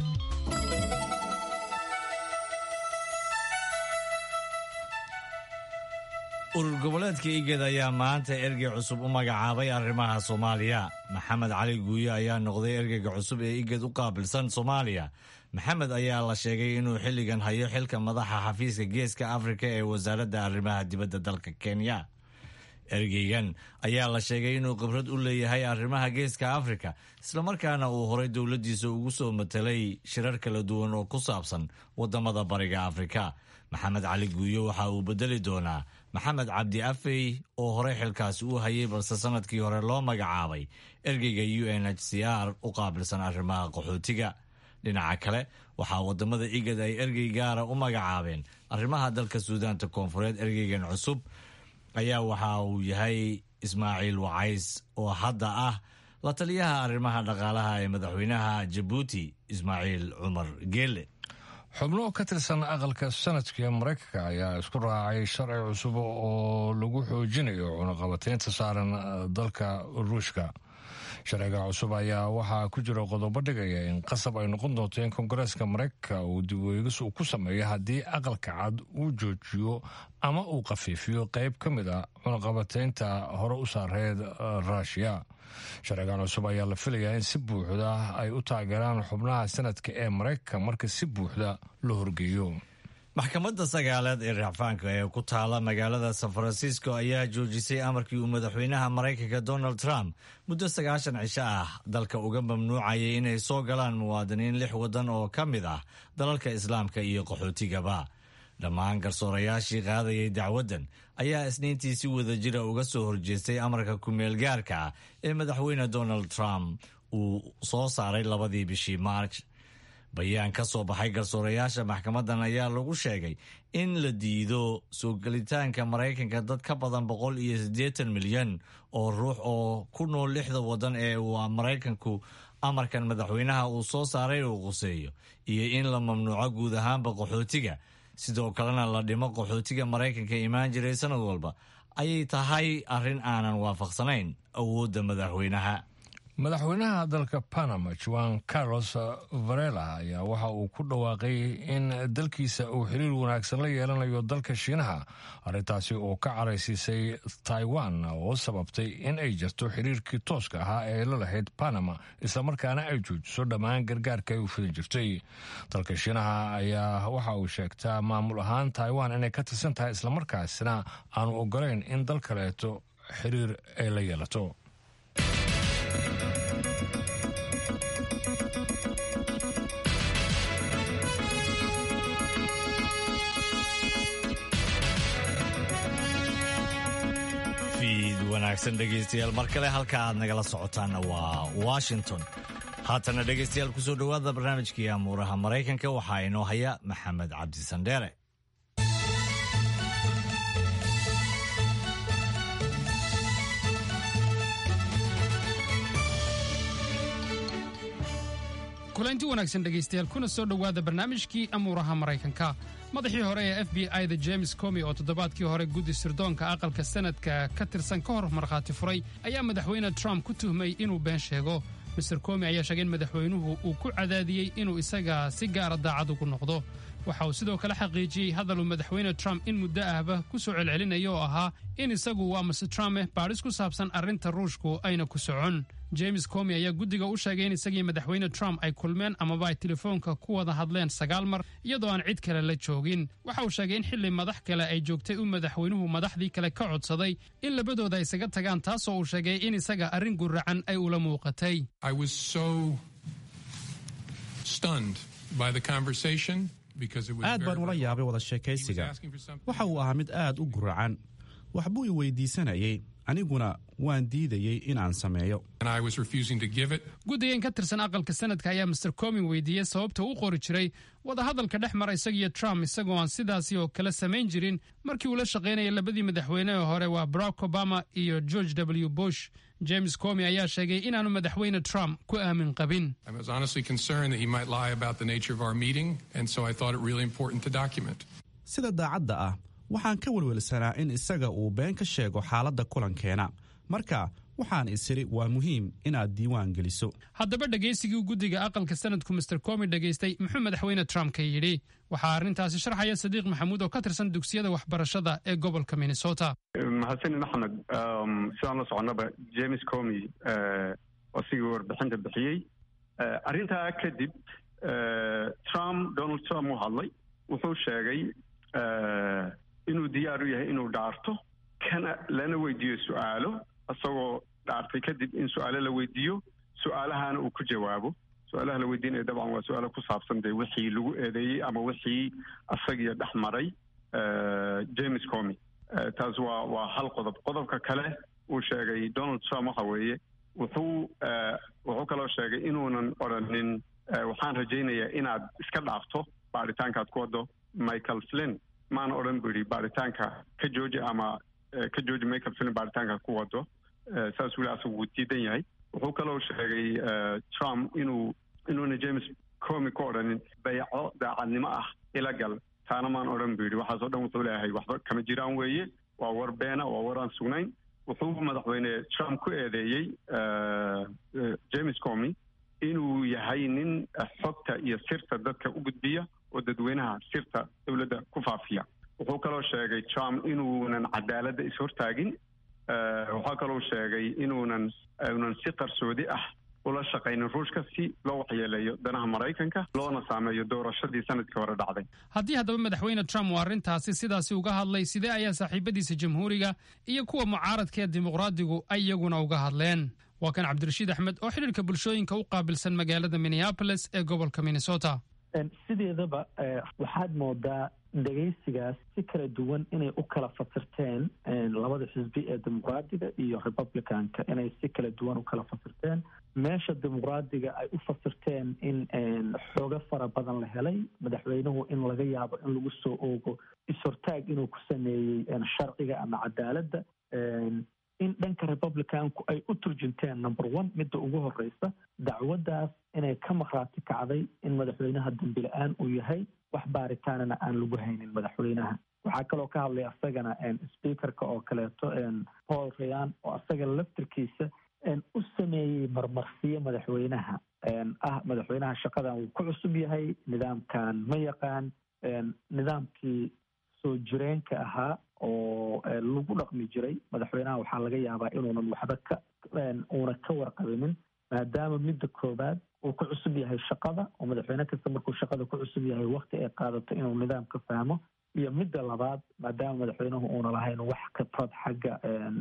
urur goboleedka igad ayaa maanta ergey cusub u magacaabay arrimaha soomaaliya maxamed cali guuye ayaa noqday ergeyga cusub ee igad u qaabilsan soomaaliya maxamed ayaa la sheegay inuu xilligan hayo xilka madaxa xafiiska geeska afrika ee wasaaradda arrimaha dibadda dalka kenya ergeygan ayaa la sheegay inuu khibrad u leeyahay arrimaha geeska afrika islamarkaana uu horay dowladdiisa ugu soo matelay shirar kala duwan oo ku saabsan waddamada bariga afrika maxamed cali guuye waxa uu bedeli doonaa maxamed cabdi afey oo horey xilkaasi u hayay balse sanadkii hore loo magacaabay ergeyga u n h c r u qaabilsan arrimaha qaxootiga dhinaca kale waxaa wadamada igad ay ergey gaara u magacaabeen arrimaha dalka suudaanta koonfureed ergeygan cusub ayaa waxa uu yahay ismaaciil wacays oo hadda ah la taliyaha arrimaha dhaqaalaha ee madaxweynaha jabuuti ismaaciil cumar geele xubno ka tirsan aqalka sanadka ee maraykanka ayaa isku raacay sharci cusub oo lagu xoojinayo cunaqabateynta saaran dalka ruushka sharciga cusub ayaa waxaa ku jira qodobo dhigaya in qasab ay noqon doonto in koongareeska maraykanka uu dib weegis uu ku sameeyo haddii aqalka cad uu joojiyo ama uu khafiifiyo qayb ka mid a cunaqabateynta hore u saareed ruushiya sharcigan cusub ayaa la filayaa in si buuxda ay u taageeraan xubnaha sanadka ee maraykanka marka si buuxda loo horgeeyo maxkamadda sagaaleed ee racfaanka ee ku taala magaalada san francisco ayaa joojisay amarkii uu madaxweynaha maraykanka donald trump muddo sagaashan cisho ah dalka uga mamnuucayay inay soo galaan muwaadiniin lix waddan oo ka mid ah dalalka islaamka iyo qaxootigaba dhammaan garsoorayaashii qaadayay dacwaddan ayaa isniintii si wadajira uga soo horjeestay amarka kumeel gaarka ah ee madaxweyne donald trump uu soo saaray labadii bishii maarch bayaan ka soo baxay garsoorayaasha maxkamaddan ayaa lagu sheegay in la diido soo gelitaanka maraykanka dad ka badan boqol iyo siddeetan milyan oo ruux oo ku nool lixda waddan ee uu maraykanku amarkan madaxweynaha uu soo saaray uu quseeyo iyo in la mamnuuco guud ahaanba qaxootiga sidoo kalena la dhimo qaxootiga maraykanka imaan jiray sanad walba ayay tahay arrin aanan waafaqsanayn awoodda madaxweynaha madaxweynaha dalka panama juan carlos varela ayaa waxa uu ku dhawaaqay in dalkiisa uu xiriir wanaagsan la yeelanayo dalka shiinaha arrintaasi oo ka caraysiisay taiwan oo sababtay in ay jirto xiriirkii tooska ahaa ee la lahayd panama islamarkaana ay joojiso dhammaan gargaarka ay u fidin jirtay dalka shiinaha ayaa waxa uu sheegtaa maamul ahaan taiwan inay ka tirsan tahay islamarkaasina aanu ogolayn in dal kaleeto xiriir ay la yeelato wanaagsan dhegaystayaal mar kale halka aad nagala socotaanna waa washington haatana dhegaystayaal kusoo dhowaada barnaamijkii amuuraha maraykanka waxaa inoo haya maxamed cabdi sandheere kulanti wanaagsan dhegaystayaal kuna soo dhowaada barnaamijkii amuuraha maraykanka madaxii hore ee f b i da james comi oo toddobaadkii hore guddi sirdoonka aqalka sanadka ka tirsan ka hor markhaati furay ayaa madaxweyne trump ku tuhmay inuu been sheego master comi ayaa sheegay in madaxweynuhu uu ku cadaadiyey inuu isaga si gaara daacad ugu noqdo waxa uu sidoo kale xaqiijiyey hadaluu madaxweyne trump in muddo ahba ku soo celcelinaya oo ahaa in isagu waa master trump baadhis ku saabsan arrinta ruushku ayna ku socon james comi ayaa guddiga u sheegay in isagii madaxweyne trump ay kulmeen amaba ay telefoonka ku wada hadleen sagaal mar iyadoo aan cid kale la joogin waxa uu sheegay in xilli madax kale ay joogtay uu madaxweynuhu madaxdii kale ka codsaday in labadooda ay isaga tagaan taasoo uu sheegay in isaga arrin guracan ay ula muuqatay aad baan ula yaabay wada sheekaysiga waxa uu ahaa mid aad u guracan waxbuu i weydiisanayay aniguna waan diidayey in aan sameeyo guddigan ka tirsan aqalka sanadka ayaa master comin weydiiyey sababta u qori jiray wadahadalka dhex mara isagiyo trump isagoo aan sidaasi oo kale samayn jirin markii uu la shaqaynayay labadii madaxweyne hore waa barack obama iyo george w bush james comi ayaa sheegay inaanu madaxweyne trump ku aamin qabin sida daacadda ah waxaan ka welwelsanaa in isaga uu been ka sheego xaaladda kulankeena marka waxaan isiri waa muhiim inaad diiwaan geliso haddaba dhegaysigii guddiga aqalka sanadku master comi dhegaystay muxuu madaxweyne trump ka yidhi waxaa arrintaasi sharxaya sadiiq maxamuud oo ka tirsan dugsiyada waxbarashada ee gobolka minnesota mahadsanid axmed sidaan la soconaba james comi asigii warbixinta bixiyey arrintaa kadib trump donald trump uu hadlay wuxuu sheegay inuu diyaar u yahay inuu dhaarto kana lana weydiiyo su-aalo isagoo dhaartay kadib in su-aalo la weydiiyo su-aalahana uu ku jawaabo su-aalaha la weydiinaya dabcan waa su-aalo ku saabsan dee wixii lagu eedeeyey ama wixii isagiyo dhex maray james comi taas waa waa hal qodob qodobka kale uu sheegay donald trump waxa weeye wuxuu wuxuu kaloo sheegay inuunan odhanin waxaan rajaynayaa inaad iska dhaafto baaritaankaad ku wado michael flin maana odhan bu yidhi baaritaanka ka jooji ama ka jooji michael flin baaritaankaad ku wado saas weli asagu wuu diidan yahay wuxuu kaloo sheegay trump inuu inuuna james comi ku odhanin bayco daacadnimo ah ila gal taana maan odhan bu yidhi waxaas o dhan wuxuu leeyahay waxba kama jiraan weeye waa war beena waa war aan sugnayn wuxuu madaxweyne trump ku eedeeyey james comi inuu yahay nin xogta iyo sirta dadka u gudbiya oo dadweynaha sirta dowladda ku faafiya wuxuu kaloo sheegay trump inuunan cadaaladda ishortaagin waxaa kaloo sheegay inuunan unan si qarsoodi ah ula shaqaynin ruushka si loo waxyeeleeyo danaha maraykanka loona saameeyo doorashadii sanadkii hore dhacday haddii haddaba madaxweyne trump uu arrintaasi sidaasi uga hadlay sidee ayaa saaxiibadiisa jamhuuriga iyo kuwa mucaaradka ee dimuqraadigu ay iyaguna uga hadleen waa kan cabdirashiid axmed oo xidhiirka bulshooyinka u qaabilsan magaalada minneapolis ee gobolka minnesota sideedaba waxaad moodaa dhegaysigaas si kala duwan inay u kala fasirteen labada xisbi ee dimuqraadiga iyo republicanka inay si kala duwan u kala fasirteen meesha dimuqraadiga ay u fasirteen in xoogo fara badan la helay madaxweynuhu in laga yaabo in lagu soo oogo is-hortaag inuu ku sameeyey sharciga ama cadaaladda in dhanka republicanku ay u turjinteen number one midda ugu horeysa dacwaddaas inay ka maqraati kacday in madaxweynaha dambi la-aan uu yahay wax baaritaanana aan lagu haynin madaxweynaha waxaa kaloo ka hadlay asagana speakerka oo kaleeto paul rayan oo asaga laftirkiisa u sameeyey marmarsiyo madaxweynaha ah madaxweynaha shaqadan wuu ku cusub yahay nidaamkan ma yaqaan nidaamkii soo jireenka ahaa oo lagu dhaqmi jiray madaxweynaha waxaa laga yaabaa inuunan waxba ka uuna ka warqabinin maadaama midda koowaad uu ku cusub yahay shaqada oo madaxweyne kasta markuu shaqada ku cusub yahay wakti ay qaadato inuu nidaamka fahmo iyo midda labaad maadaama madaxweynuhu uuna lahayn wax khibrad xagga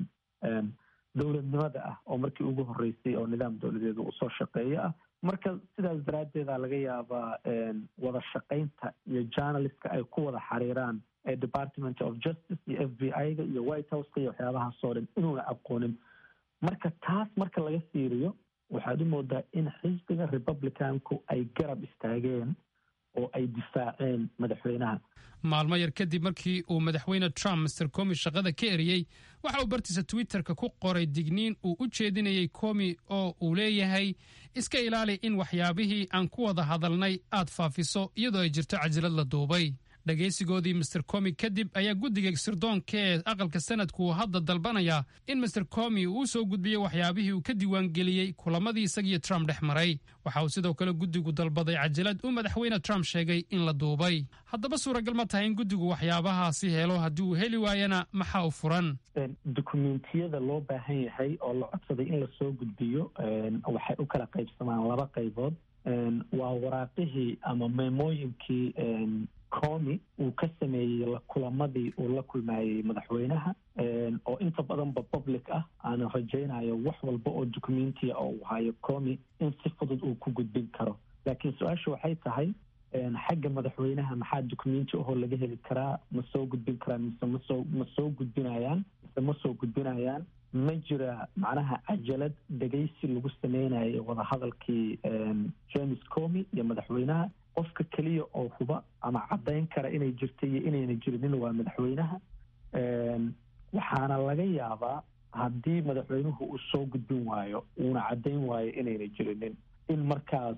dowladnimada ah oo markii ugu horeysay oo nidaam dowladeedu uu soo shaqeeyo ah marka sidaas daraaddeeda laga yaabaa wada shaqaynta iyo journalistka ay ku wada xariiraan department of justice iyo f b i-ga iyo white houseka iyo waxyaabahaasoo dhan inuuna aqoonin marka taas marka laga fiiriyo waxaad u moodaa in xisbiga republicanku ay garab istaageen oo ay difaaceen madaxweynaha maalmo yar kadib markii uu madaxweyne trump master comi shaqada ka eriyey waxa uu bartiisa twitterka ku qoray digniin uu u jeedinayay comi oo uu leeyahay iska ilaali in waxyaabihii aan ku wada hadalnay aad faafiso iyadoo ay jirto cajalad la duubay dhegaysigoodii master comi kadib ayaa guddiga sirdoonka ee aqalka sanadku uu hadda dalbanayaa in master comi uu u soo gudbiyo waxyaabihii uu ka diiwaangeliyey kulamadii isagiyo trump dhex maray waxa uu sidoo kale guddigu dalbaday cajalad uu madaxweyne trump sheegay in la duubay haddaba suuragal ma tahay in guddigu waxyaabahaasi helo haddii uu heli waayana maxaa u furan dukumentiyada loo baahan yahay oo la codsaday in lasoo gudbiyo waxay u kala qaybsamaan laba qaybood waa waraaqihii ama meemooyinkii comi uu ka sameeyey kulamadii uu la kulmayey madaxweynaha oo inta badanba public ah aana rajaynayo wax walba oo documentiya oo uu hayo comi in si fudud uu ku gudbin karo laakiin su-aasha waxay tahay xagga madaxweynaha maxaa documenti ahoo laga heli karaa ma soo gudbin karaan mise masoo ma soo gudbinayaan mise ma soo gudbinayaan ma jira macnaha cajalad dhegaysi lagu sameynayo wadahadalkii james comi iyo madaxweynaha qofka keliya oo huba ama caddayn kara inay jirta iyo inayna jirinin waa madaxweynaha waxaana laga yaabaa haddii madaxweynuhu uu soo gudbin waayo uuna caddayn waayo inayna jirinin in markaas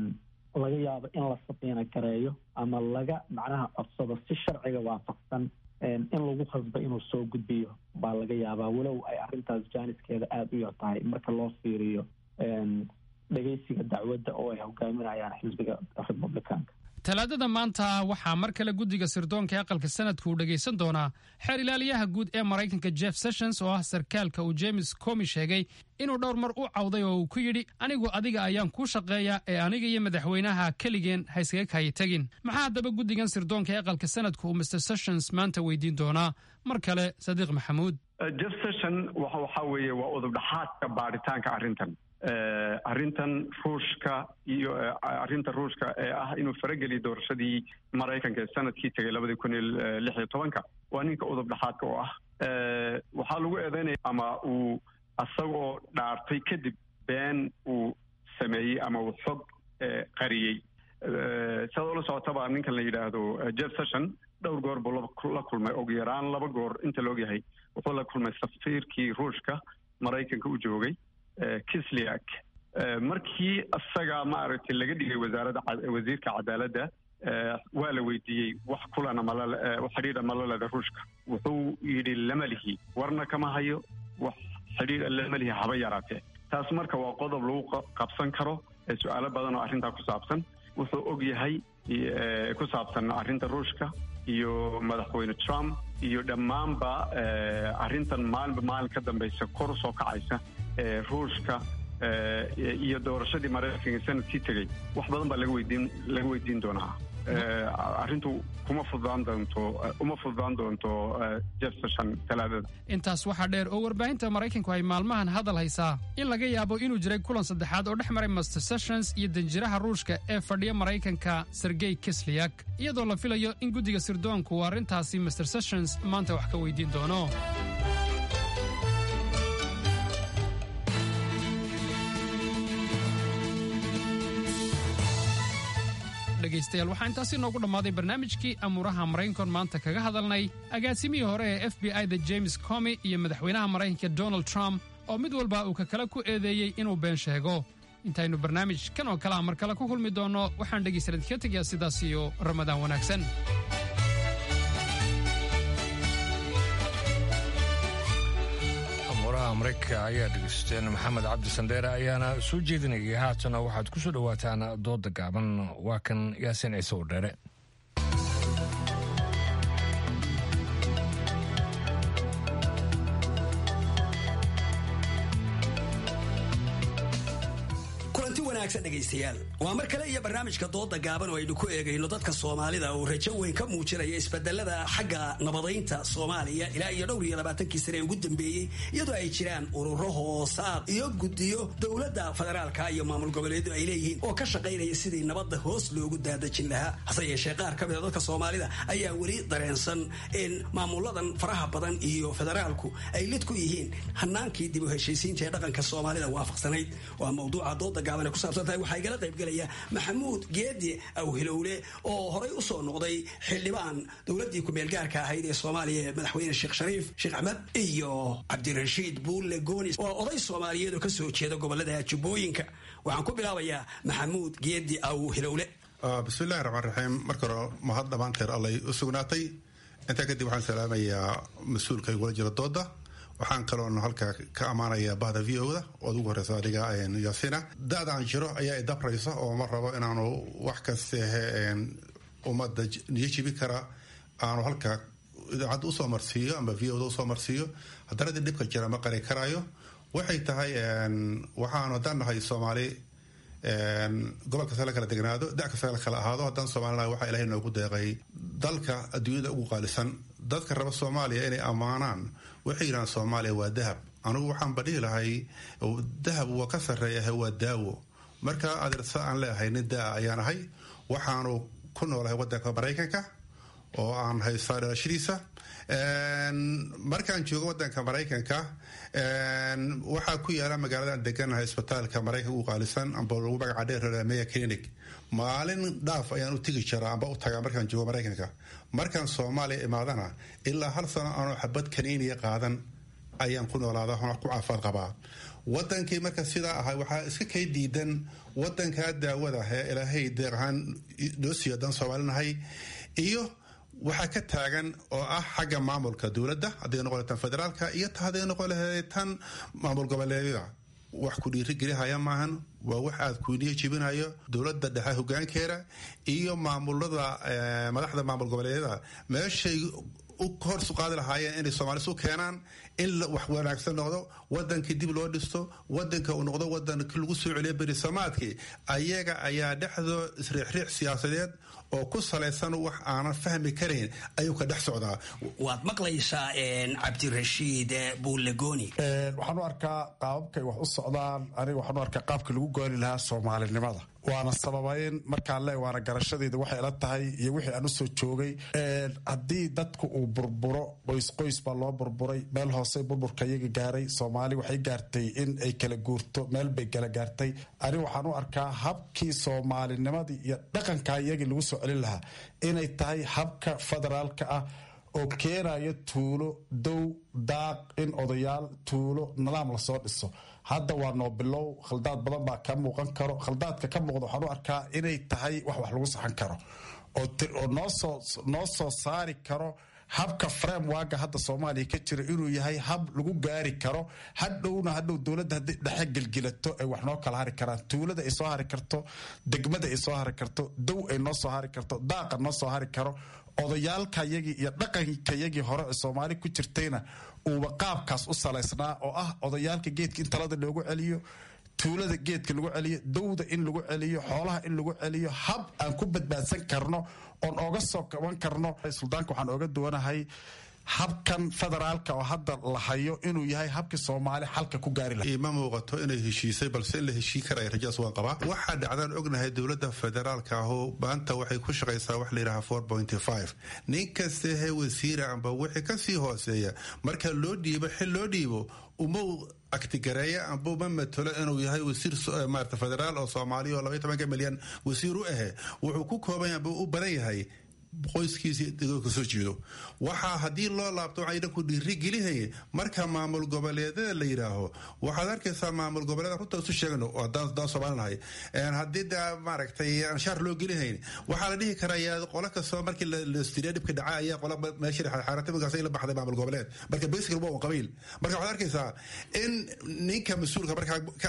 laga yaabo in la sabiina gareeyo ama laga macnaha codsado si sharciga waafaqsan in lagu khasba inuu soo gudbiyo baa laga yaabaa walow ay arrintaas jaaniskeeda aada u yar tahay marka loo fiiriyo dhegeysiga dacwadda oo ay hogaaminayaan xisbiga republicanka talaadada maanta waxaa mar kale guddiga sirdoonka ee aqalka sanadku uu dhegaysan doonaa xeer ilaaliyaha guud ee maraykanka jeff sessions oo ah sarkaalka uu james comi sheegay inuu dhowr mar u cawday oo uu ku yidhi anigu adiga ayaan kuu shaqeeya ee aniga iyo madaxweynaha keligeen ha iskaga kayi tegin maxaa haddaba guddigan sirdoonka ee aqalka sanadku uu mr sessions maanta weydiin doonaa mar kale sadiiq maxamuud jeff session waxa weeye waa udubdhaxaadka baaritaanka arrintan arrintan ruushka iyo arrinta ruushka ee ah inuu farageliyo doorashadii maraykanka ee sanadkii tegay labadii kun iyo lix iyo tobanka waa ninka udub dhexaadka oo ah waxaa lagu eedeynaya ama uu asagoo dhaartay kadib been uu sameeyey ama uu xog qariyey sidaad ula socotaba ninkan la yidhaahdo jeff session dhowr goor buu la kulmay ugu yaraan laba goor inta la ogyahay wuxuu la kulmay safiirkii ruushka maraykanka u joogay kisliak markii isaga maaragtay laga dhigay wasaaradda wasiirka cadaaladda waa la weydiiyey wax kulana malal xidhiidha malaleda ruushka wuxuu yidhi lama lihi warna kama hayo wax xidhiidha lama lihi haba yaraatee taas marka waa qodob lagu qabsan karo su-aalo badan oo arrintaa ku saabsan wuxuu og yahay ku saabsan arrinta ruushka iyo madaxweyne trump iyo dhammaanba arrintan maalinba maalin ka dambaysa kor usoo kacaysa ruushka iyo doorashadii maraykanka sanadkii tegey wax badan baa laga weydiin laga weydiin doonaa arrintu kuma fududaan doonto uma fududaan doonto jeff session talaadada intaas waxaa dheer oo warbaahinta maraykanku ay maalmahan hadal haysaa in laga yaabo inuu jiray kulan saddexaad oo dhex maray master sessions iyo danjiraha ruushka ee fadhiya maraykanka sergey kisliak iyadoo la filayo in guddiga sirdoonku uu arrintaasi master sessions maanta wax ka weydiin doono dhegaystayaal waxaa intaasi noogu dhammaaday barnaamijkii amuuraha maraykankoon maanta kaga hadalnay agaasimihii hore ee f b i da james comi iyo madaxweynaha maraykanka donald trump oo mid walba uu ka kale ku eedeeyey inuu been sheego intaynu barnaamij kan oo kale a mar kale ku kulmi doonno waxaan dhegaystayaal idinka tegayaa sidaas iyo ramadaan wanaagsan maraykanka ayaa dhegeysteen maxamed cabdi sandheere ayaana soo jeedinayay haatana waxaad ku soo dhowaataan dooda gaaban waa kan yaasiin ciise oo dheere dhegaystayaal waa mar kale iyo barnaamijka dooda gaaban oo aynu ku eegayno dadka soomaalida uu rajo weyn ka muujinaya isbedelada xagga nabadaynta soomaaliya ilaa iyo dhowr iyo labaatankii sane ee ugu dambeeyey iyadoo ay jiraan ururo hoosaad iyo guddiyo dowladda federaalka iyo maamul goboleedu ay leeyihiin oo ka shaqaynaya sidii nabadda hoos loogu daadajin lahaa hase yeeshee qaar ka mida dadka soomaalida ayaa weli dareensan in maamuladan faraha badan iyo federaalku ay lid ku yihiin hanaankii dib u heshiisiinta ee dhaqanka soomaalida waafaqsanayd waa mawduuca dooda gaaban ee ku saabsan tahay waxaa igala qaybgelaya maxamuud geedi awhilowle oo horay u soo noqday xildhibaan dowladdii ku-meelgaarka ahayd ee soomaaliya ee madaxweyne sheekh shariif sheekh axmed iyo cabdirashiid buulle goonis oo oday soomaaliyeed oo ka soo jeeda gobolada jubbooyinka waxaan ku bilaabayaa maxamuud geedi awhilowle bismillahi raxmaan raxiim marka hore mahad dhammaanteer allay u sugnaatay intaa kadib waxaan salaamayaa mas-uulka igula jira dooda waxaan kaloon halkaa ka ammaanayaa bahda v o da ood ugu horeysa adiga yaasina da-daan jiro ayaa idabraysa oo ma rabo inaanu wax kastehe ummadda niyo jibi kara aanu halkaa idaacadda usoo marsiiyo ama v o da usoo marsiiyo haddana dib dhibka jira ma qari karaayo waxay tahay waxaanu haddaan nahay soomaali gobol kasta la kala degnaado da kasta la kala ahaado haddaan soomaalina waxaa ilahay noogu deeqay dalka adduunyada ugu qaalisan dadka raba soomaaliya inay ammaanaan waxay yidhahaan soomaaliya waa dahab anugu waxaanba dhihi lahay dahab waa ka sarreeyaha waa daawo marka adeersa aan leeahay nin daa ayaan ahay waxaanu ku noolahay wadanka maraykanka oo aan haystaa dhalashadiisa markaan joogo wadanka maraykanka waxaa ku yaala magaaladan deganahay isbitaalka maraykanka ugu qaalisan amba lagu magaca dheer meya clinic maalin dhaaf ayaan u tegi jiraa amba u tagaa markaan joogo maraykanka markaan soomaaliya imaadana ilaa hal sano aanoo xabad kaniiniya qaadan ayaan ku noolaada ku caafaad qabaa wadankii marka sidaa ahay waxaa iska kay diidan wadankaa daawada ee ilaahay deeq ahaan noo siiyo haddaan soomaalinahay iyo waxaa ka taagan oo ah xagga maamulka dowladda hadday noqon tan federaalka iyo hadday noqon lahayd tan maamul goboleedyada wax ku dhiirigelihaya maahan waa wax aad kuyniyo jibinayo dowladda dhexe hogaankeeda iyo maamulada madaxda maamul goboleedyada meeshay u horsu qaadi lahaayeen inay soomaalis u keenaan in wax wanaagsan noqdo wadankii dib loo dhisto wadanka uu noqdo wadankii lagu soo celiyo berisamaadkii ayaga ayaa dhexdoo isriixriix siyaasadeed oo ku salaysan wax aanan fahmi karayn ayuu ka dhex socdaa waad maqlaysaa cabdirashiid buulegoni waxaan u arkaa qaababkay wax u socdaan aniga waxaan u arkaa qaabka lagu gooni lahaa soomaalinimada waana sababayn markaan le waana garashadeeda waxay ila tahay iyo wixii aan usoo joogay haddii dadku uu burburo qoys qoys baa loo burburay meel hoose burburka iyaga gaaray soomaali waxay gaartay in ay kala guurto meel bay kala gaartay aniga waxaan u arkaa habkii soomaalinimadii iyo dhaqanka iyagii lagu soo celin lahaa inay tahay habka federaalka ah oo keenayo tuulo dow daaq in odayaal tuulo nidaam lasoo dhiso hadda waa noo bilow khaldaad badan baa ka muuqan karo khaldaadka ka muuqda waxaan u arkaa inay tahay wax wax lagu saxan karo oo noo soo saari karo habka framewaga hadda soomaaliya ka jira inuu yahay hab lagu gaari karo hadhowna hadhow dowladda hadday dhexe gelgilato ay wax noo kala hari karaan tuulada ay soo hari karto degmada ay soo hari karto dow ay noo soo hari karto daaqa noo soo hari karo odayaalkayagii iyo dhaqankayagii hore ee soomaali ku jirtayna uuba qaabkaas u salaysnaa oo ah odayaalka geedka in talada loogu celiyo tuulada geedka lagu celiyo dowda in lagu celiyo xoolaha in lagu celiyo hab aan ku badbaadsan karno oon ooga soo kaban karno suldaanka waxaan ooga duwanahay habkan federaalka oo hadda la hayo inuu yahay habkii soomaali xalka ku gaari laha ima muuqato inay heshiisay balse in la heshii karaya rajaas waan qabaa waxaa dhacdaan ognahay dowladda federaalka ahu maanta waxay ku shaqaysaa wax layidhaha four pointy five nin kasta he wasiira amba wixii kasii hooseeya marka loo dhiibo xil loo dhiibo uma aktigareeya amba uma matalo inuu yahay wasiir maarata federaal oo soomaaliya oo labaiy tobanka milyan wasiir u ahe wuxuu ku kooban amba u badan yahay qoyskiisii ka soo jeedo waxaa haddii loo laabto waxaa idhanku dhiiri gelihaya marka maamul goboleedyada la yidhaaho waxaad arkaysaa maamul goboleeda runta isu sheegno oo daan soomaalinahay haddii da maaragtay anshaar loo gelihayn waxaa la dhihi karayaa qolo kastoo markii lastiriya dhibka dhaca ayaa qola meesha xaaratimagaas la baxday maamul goboleed marka basical waa un qabiil marka waxaad arkaysaa in ninka mas-uulka markaa ka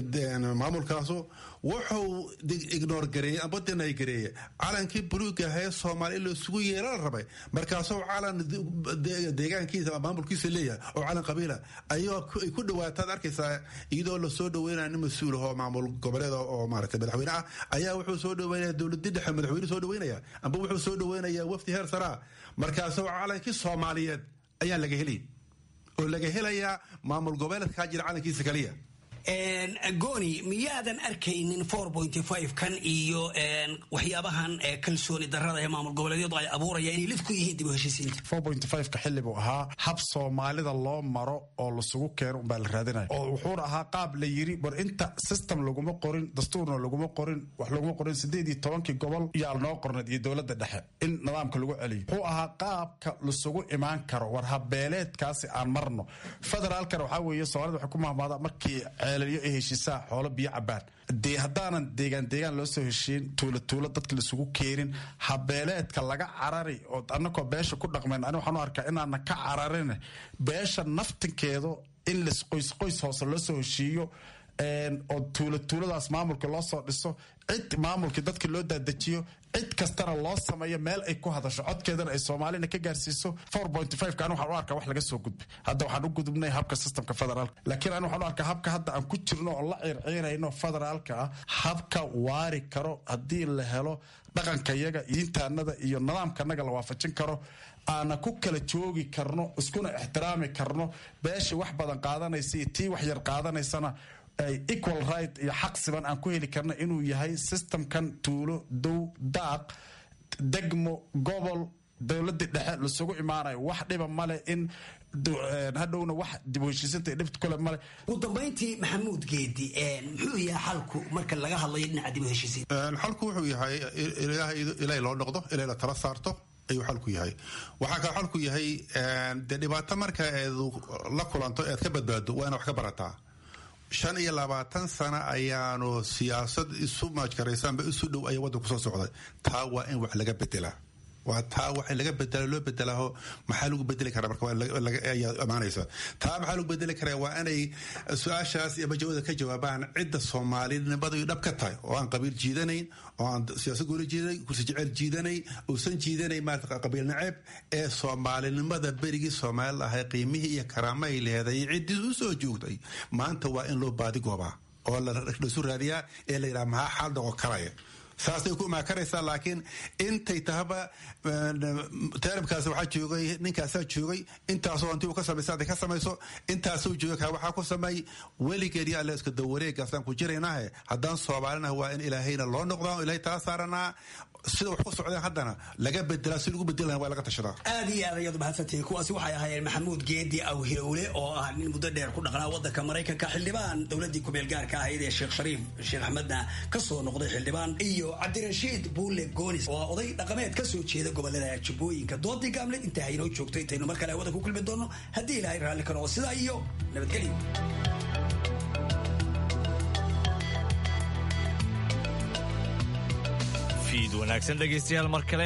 ah maamulkaasu wuxuu ignore gareeyey amba denay gareeye calankii buluuga ahee soomaali in la isugu yeela la rabay markaasoo calan deegaankiisa maamulkiisa leeyahay oo calan qabiila ayay ku dhawaataad arkaysaa iyadoo lasoo dhaweynaya nin mas-uul ahoo maamul goboleed oo maaragtay madaxweyne ah ayaa wuxuu soo dhaweynaya dowladii dhexe madaxweyne soo dhaweynaya amba wuxuu soo dhaweynaya wafdi heer saraa markaasoo calankii soomaaliyeed ayaa laga helay oo laga helayaa maamul goboleedkaa jira calankiisa kaliya goni miyaadan arkaynin kan iyo waxyaabahan kalsooni darada ee maamul goboleedyadu ay abuurayaan inay lid ku yihiin dib u heshiisiinta ka xilli buu ahaa hab soomaalida loo maro oo lasugu keeno umbaa la raadinaya oo wuxuuna ahaa qaab la yiri war inta system laguma qorin dastuurna laguma qorin wax laguma qorin sideed iyo tobankii gobol yaa noo qorneed iyo dowladda dhexe in nidaamka lagu celiyo wuxuu ahaa qaabka lasugu imaan karo war habeeleedkaasi aan marno federaalkana waxaa weeye soomaalida waxay ku mahmaadaa markii ceelaliyo ay heshiisaa xoolo biyo cabaan dee haddaanan deegaan deegaan loo soo heshiin tuulo tuulo dadka laisugu keenin habeeleedka laga carari oo annakoo beesha ku dhaqmayn ani waxaan u arkaa inaana ka cararin beesha naftinkeedu in las qoys qoys hoose loo soo heshiiyo oo tuulo tuuladaas maamulka loo soo dhiso cid maamulkii dadka loo daadajiyo cid kastana loo sameeyo meel ay ku hadasho codkeedana ay soomaalina ka gaarsiiso kan waxaan u arkaa wax laga soo gudbay hadda waxaan u gudubnay habka systemka federaalka laakiin ani waxaan u arkaa habka hadda aan ku jirno oo la ciirciirayno federaalka ah habka waari karo haddii la helo dhaqankayaga diintaanada iyo nidaamkanaga la waafajin karo aana ku kala joogi karno iskuna ixtiraami karno beeshii wax badan qaadanaysa iyo tii wax yar qaadanaysana equal right iyo xaq siban aan ku heli karna inuu yahay systemkan tuulo dow daaq degmo gobol dowladii dhexe lasugu imaanayo wax dhiba male in hadhowna wax dib u heshiisinta dhibta kule male ugu dambayntii maxamuud geedi muxuu yahay xalku marka laga hadlayo dhinaca dib u heshiisiin xalku wuxuu yahay ilay loo noqdo ilay la tala saarto ayuu xalku yahay waxaa kale xalku yahay dee dhibaato marka eed la kulanto eed ka badbaado waa ina wax ka barataa shan iyo labaatan sano ayaanu siyaasad isu maajkaraysaanba isu dhow ayaa waddanku soo socday taa waa in wax laga bedelaa waa taa waxa laga bedelo loo bedelaho maxaa lagu bedeli karaa marka ayaa imaanaysa taa maxaa lagu bedeli karaa waa inay su-aashaas iyo majawada ka jawaabaan cidda soomaalinimadu dhab ka tahay oo aan qabiil jiidanayn oo aan siyaasad gooli jiidanay kursi jecel jiidanay uusan jiidanay maarata qabiil naceeb ee soomaalinimada berigii soomaali ahay qiimihii iyo karaamahay leeday ciddii u soo joogtay maanta waa in loo baadi goobaa oo lasu raadiyaa ee la yidhaha maxaa xaal noqon karaya saasay ku imaakaraysaa laakiin intay tahaba taaribkaas waxaa joogay ninkaasaa joogay intaasoo intii uu ka samaysa hadday ka samayso intaasuu jooga kaa waxaa ku sameey weligeed iyo alle iska dawareegaasaan ku jiraynahe haddaan soomaalinaha waa in ilaahayna loo noqdaa oo ilaahay tala saaranaa sida wax ku socdeen haddana laga bedelaa si lagu bedeli waa laga tashadaa aad iyo aad ayaad mahadsantihiin kuwaasi waxay ahaayeen maxamuud geedi awhilowle oo ah nin muddo dheer ku dhaqnaa wadanka maraykanka xildhibaan dowladii kumeel gaarka ahayd ee sheekh shariif sheekh axmedna ka soo noqday xildhibaan iyo cabdirashiid buule goonis oo oday dhaqameed ka soo jeeda gobolada jubbooyinka doodii gaamleed intaa haynoo joogto intaynu mar kale hawada ku kulmi doono haddii ilaahay raalli ka noqo sidaa iyo nabadgelyo fiid wanaagsan dhegaystayaal mar kale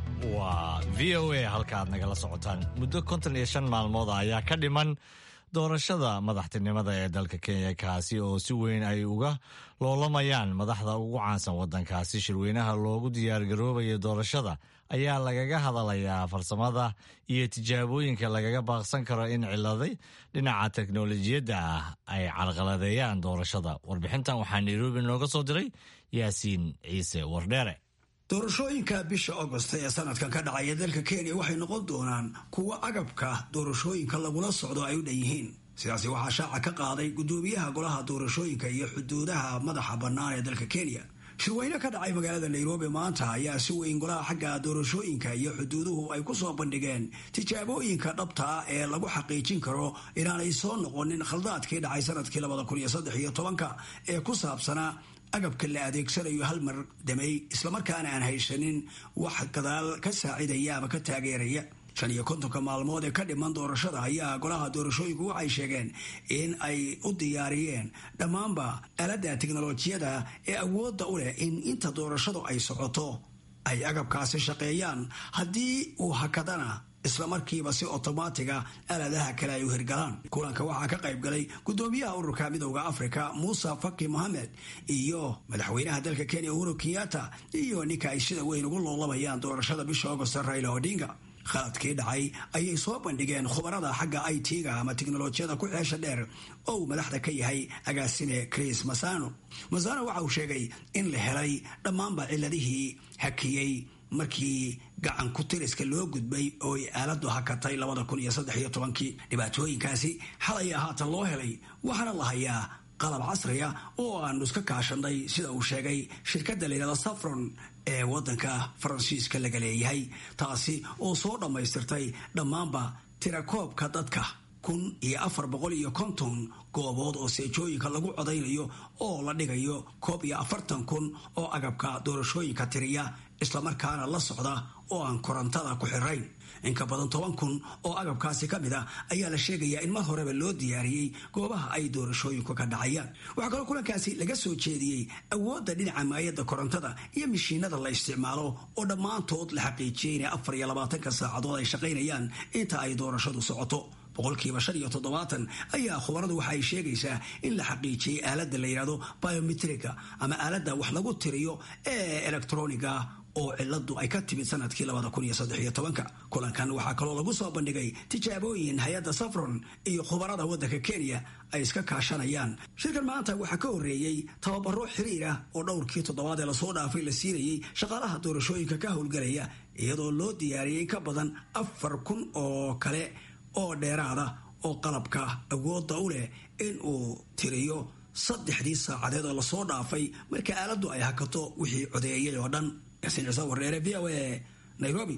waa v o a halka aad nagala socotaan muddo konton iyo shan maalmood ayaa ka dhiman doorashada madaxtinimada ee dalka kenya kaasi oo si weyn ay uga loolamayaan madaxda ugu caansan waddankaasi shirweynaha loogu diyaargaroobayo doorashada ayaa lagaga hadalayaa farsamada iyo tijaabooyinka lagaga baaqsan karo in ciladay dhinaca teknolojiyadda ah ay carqaladeeyaan doorashada warbixintan waxaa nairobi nooga soo diray yaasiin ciise wardheere doorashooyinka bisha agost ee sanadkan ka dhacaya dalka kenya waxay noqon doonaan kuwo agabka doorashooyinka lagula socdo ay u dhan yihiin sidaasi waxaa shaaca ka qaaday gudoomiyaha golaha doorashooyinka iyo xuduudaha madaxa bannaan ee dalka kenya shirweyne ka dhacay magaalada nairobi maanta ayaa si weyn golaha xagga doorashooyinka iyo xuduuduhu ay ku soo bandhigeen tijaabooyinka dhabta ah ee lagu xaqiijin karo inaanay soo noqonin khaldaadkii dhacay sanadkii labada kun iyo saddex iyo tobanka ee ku saabsanaa agabka la adeegsanayo hal mar damey islamarkaana aan haysanin wax gadaal ka saacidaya ama ka taageeraya shan iyo kontonka maalmood ee ka dhiman doorashada ayaa golaha doorashooyinku waxay sheegeen in ay u diyaariyeen dhammaanba aaladda teknolojiyada ee awoodda u leh in inta doorashadu ay socoto ay agabkaasi shaqeeyaan haddii uu hakadana isla markiiba si otomaatiga aaladaha kale ay u hirgalaan kulanka waxaa ka qayb galay gudoomiyaha ururka midowda africa muuse faki mohamed iyo madaxweynaha dalka kenya uhuru kenyatta iyo ninka ay sida weyn ugu loolabayaan doorashada bisha agost raila odinga khaladkii dhacay ayay soo bandhigeen khubarada xagga i t-ga ama teknolojiyada ku xeesha dheer oo uu madaxda ka yahay agaasine chris masano masano waxa uu sheegay in la helay dhammaanba ciladihii hakiyey markii gacan ku tiriska loo gudbay oo ay aaladu hakatay labada kun iyo saddex iyo tobankii dhibaatooyinkaasi xalay haatan loo helay waxaana la hayaa qalab casriya oo aanu iska kaashanay sida uu sheegay shirkadda layidhahda safron ee waddanka faransiiska laga leeyahay taasi oo soo dhammaystirtay dhammaanba tirakoobka dadka kun iyo afar boqol iyo konton goobood oo seejooyinka lagu codaynayo oo la dhigayo koob iyo afartan kun oo agabka doorashooyinka tiriya islamarkaana la socda oo aan korontada ku xirayn inka badan toban kun oo agabkaasi ka mid a ayaa la sheegayaa in mar horeba loo diyaariyey goobaha ay doorashooyinku ka dhacayaan waxaa kaloo kulankaasi laga soo jeediyey awoodda dhinaca maayadda korontada iyo mishiinada la isticmaalo oo dhammaantood la xaqiijiyey inay afar iyo labaatanka saacadood ay shaqaynayaan inta ay doorashadu socoto boqolkiiba shan iyo toddobaatan ayaa khubaradu waxa ay sheegaysaa in la xaqiijiyey aaladda la yidhahdo biometrika ama aaladda wax lagu tiriyo ee electroniga oo ciladu ay ka timid sanadkii labada kun iyo saddex iyo tobanka kulankan waxaa kaloo lagu soo bandhigay tijaabooyin hay-adda safron iyo khubarada waddanka kenya ay iska kaashanayaan shirkan maanta waxaa ka horreeyey tababaro xiriir ah oo dhowrkii toddobaad ee lasoo dhaafay la siinayey shaqaalaha doorashooyinka ka howlgalaya iyadoo loo diyaariyey in ka badan afar kun oo kale oo dheeraada oo qalabka awoodda u leh in uu tiriyo saddexdii saacadeed oo lasoo dhaafay marka aaladdu ay hakato wixii codeeyay oo dhan yaasiin ciise warreere v o a nairobi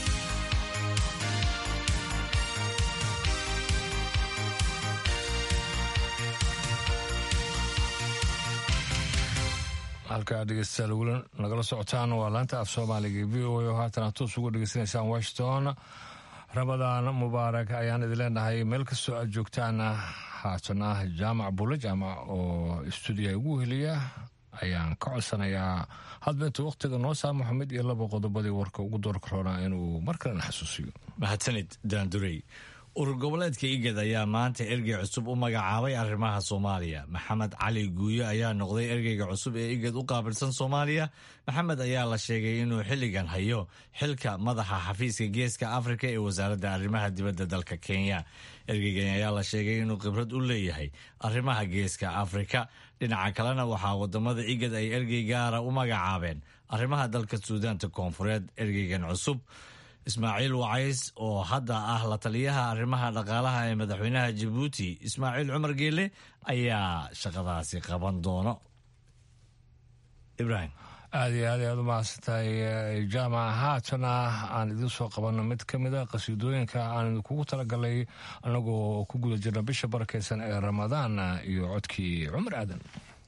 halkaa dhegeystayaal weli nagala socotaan waa laanta af soomaaliga v o a oo haatan aad toos uga dhegeysanaysaan washington ramadaan mubaarak ayaan idin leenahay meel kastoo aad joogtaan haatan ah jaamac bulle jaamac oo stuudiya ugu heliya ayaan ka codsanayaa hadba intuu wakhtiga noo saamaxo mid iyo laba qodobadii warka ugu doorka roonaa inuu mar kalena xasuusiyo mahadsanid daandurey urur goboleedka igad ayaa maanta ergey cusub u magacaabay arrimaha soomaaliya maxamed cali guuyo ayaa noqday ergeyga cusub ee igad u qaabilsan soomaaliya maxamed ayaa la sheegay inuu xilligan hayo xilka madaxa xafiiska geeska afrika ee wasaaradda arrimaha dibadda dalka kenya ergeygan ayaa la sheegay inuu khibrad u leeyahay arrimaha geeska afrika dhinaca kalena waxaa wadamada igad ay ergey gaara u magacaabeen arrimaha dalka suudaanta koonfureed ergeygan cusub ismaaciil wacays oo hadda ah la taliyaha arrimaha dhaqaalaha ee madaxweynaha jabuuti ismaaciil cumar geele ayaa shaqadaasi qaban doono ibrahim aada iyo aad ayaad u mahadsantahay jaamac haatana aan idiin soo qabanno mid ka mid a qasiidooyinka aan idinkugu talagalay annagoo ku guda jirna bisha barakeysan ee ramadaan iyo codkii cumar aadan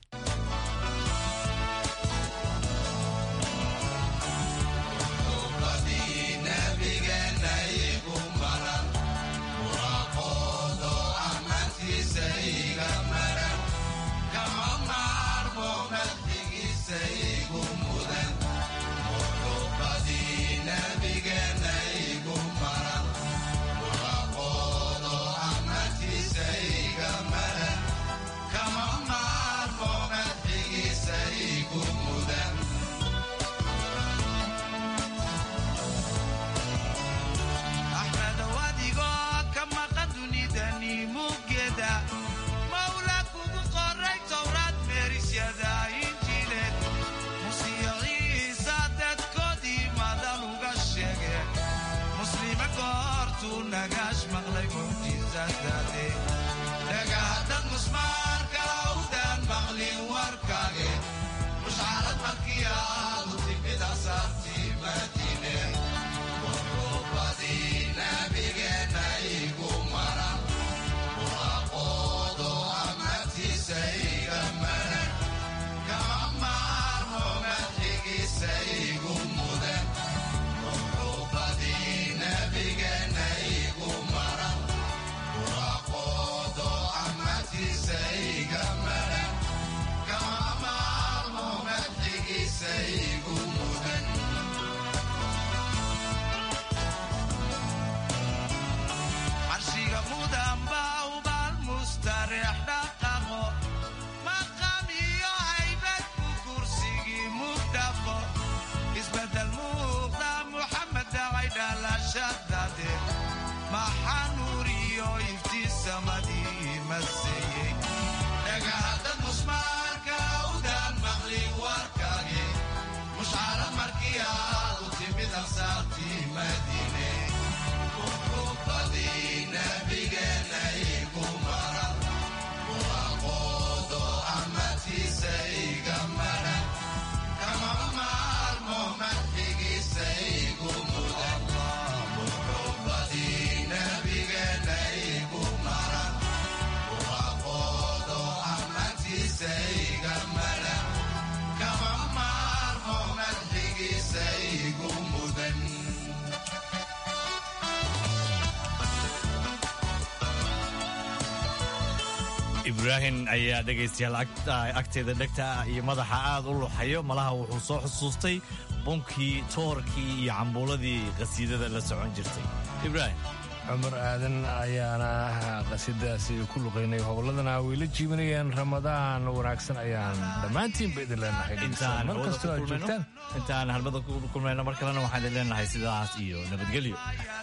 ibraahim ayaa dhegaystayaal agteeda dhegta iyo madaxa aad u luxayo malaha wuxuu soo xusuustay bunkii toorkii iyo cambuuladii qasiidada la socon jirtay ibraahim cumar aadan ayaana qasiidadaasi ku luqaynay howladana way la jiibanayeen ramadaan wanaagsan ayaan dhammaantiinba idin leenahay mar kastoo aad joogtaan intaan halmada ku kulmayno mar kalena waxaan idin leenahay sidaas iyo nabadgelyo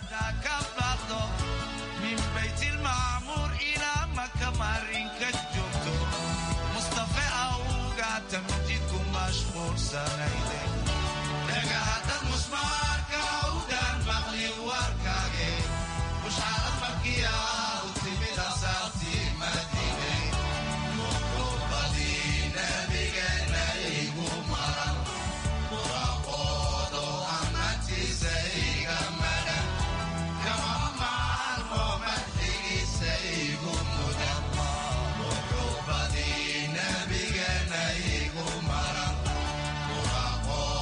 marinka joogto mustafe awga tamjidku mashquulsanayde dhagahadad musmaarka awdaan maqli warkaage mushcarad markiya u timid asaartii madiine muxubadii nabigeena igu maran buraqoodo ammaantiisa iga maran kama maalmo madxigiisa igu mudan muxubadii nabigeena igu maran buraqoodo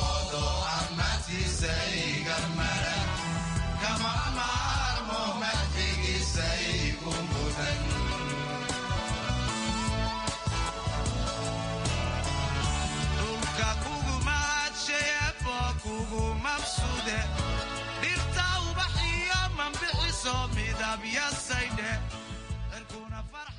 mabsuude dhirta ubaxiyo manbixiso midabyasaydhe cirkuna farx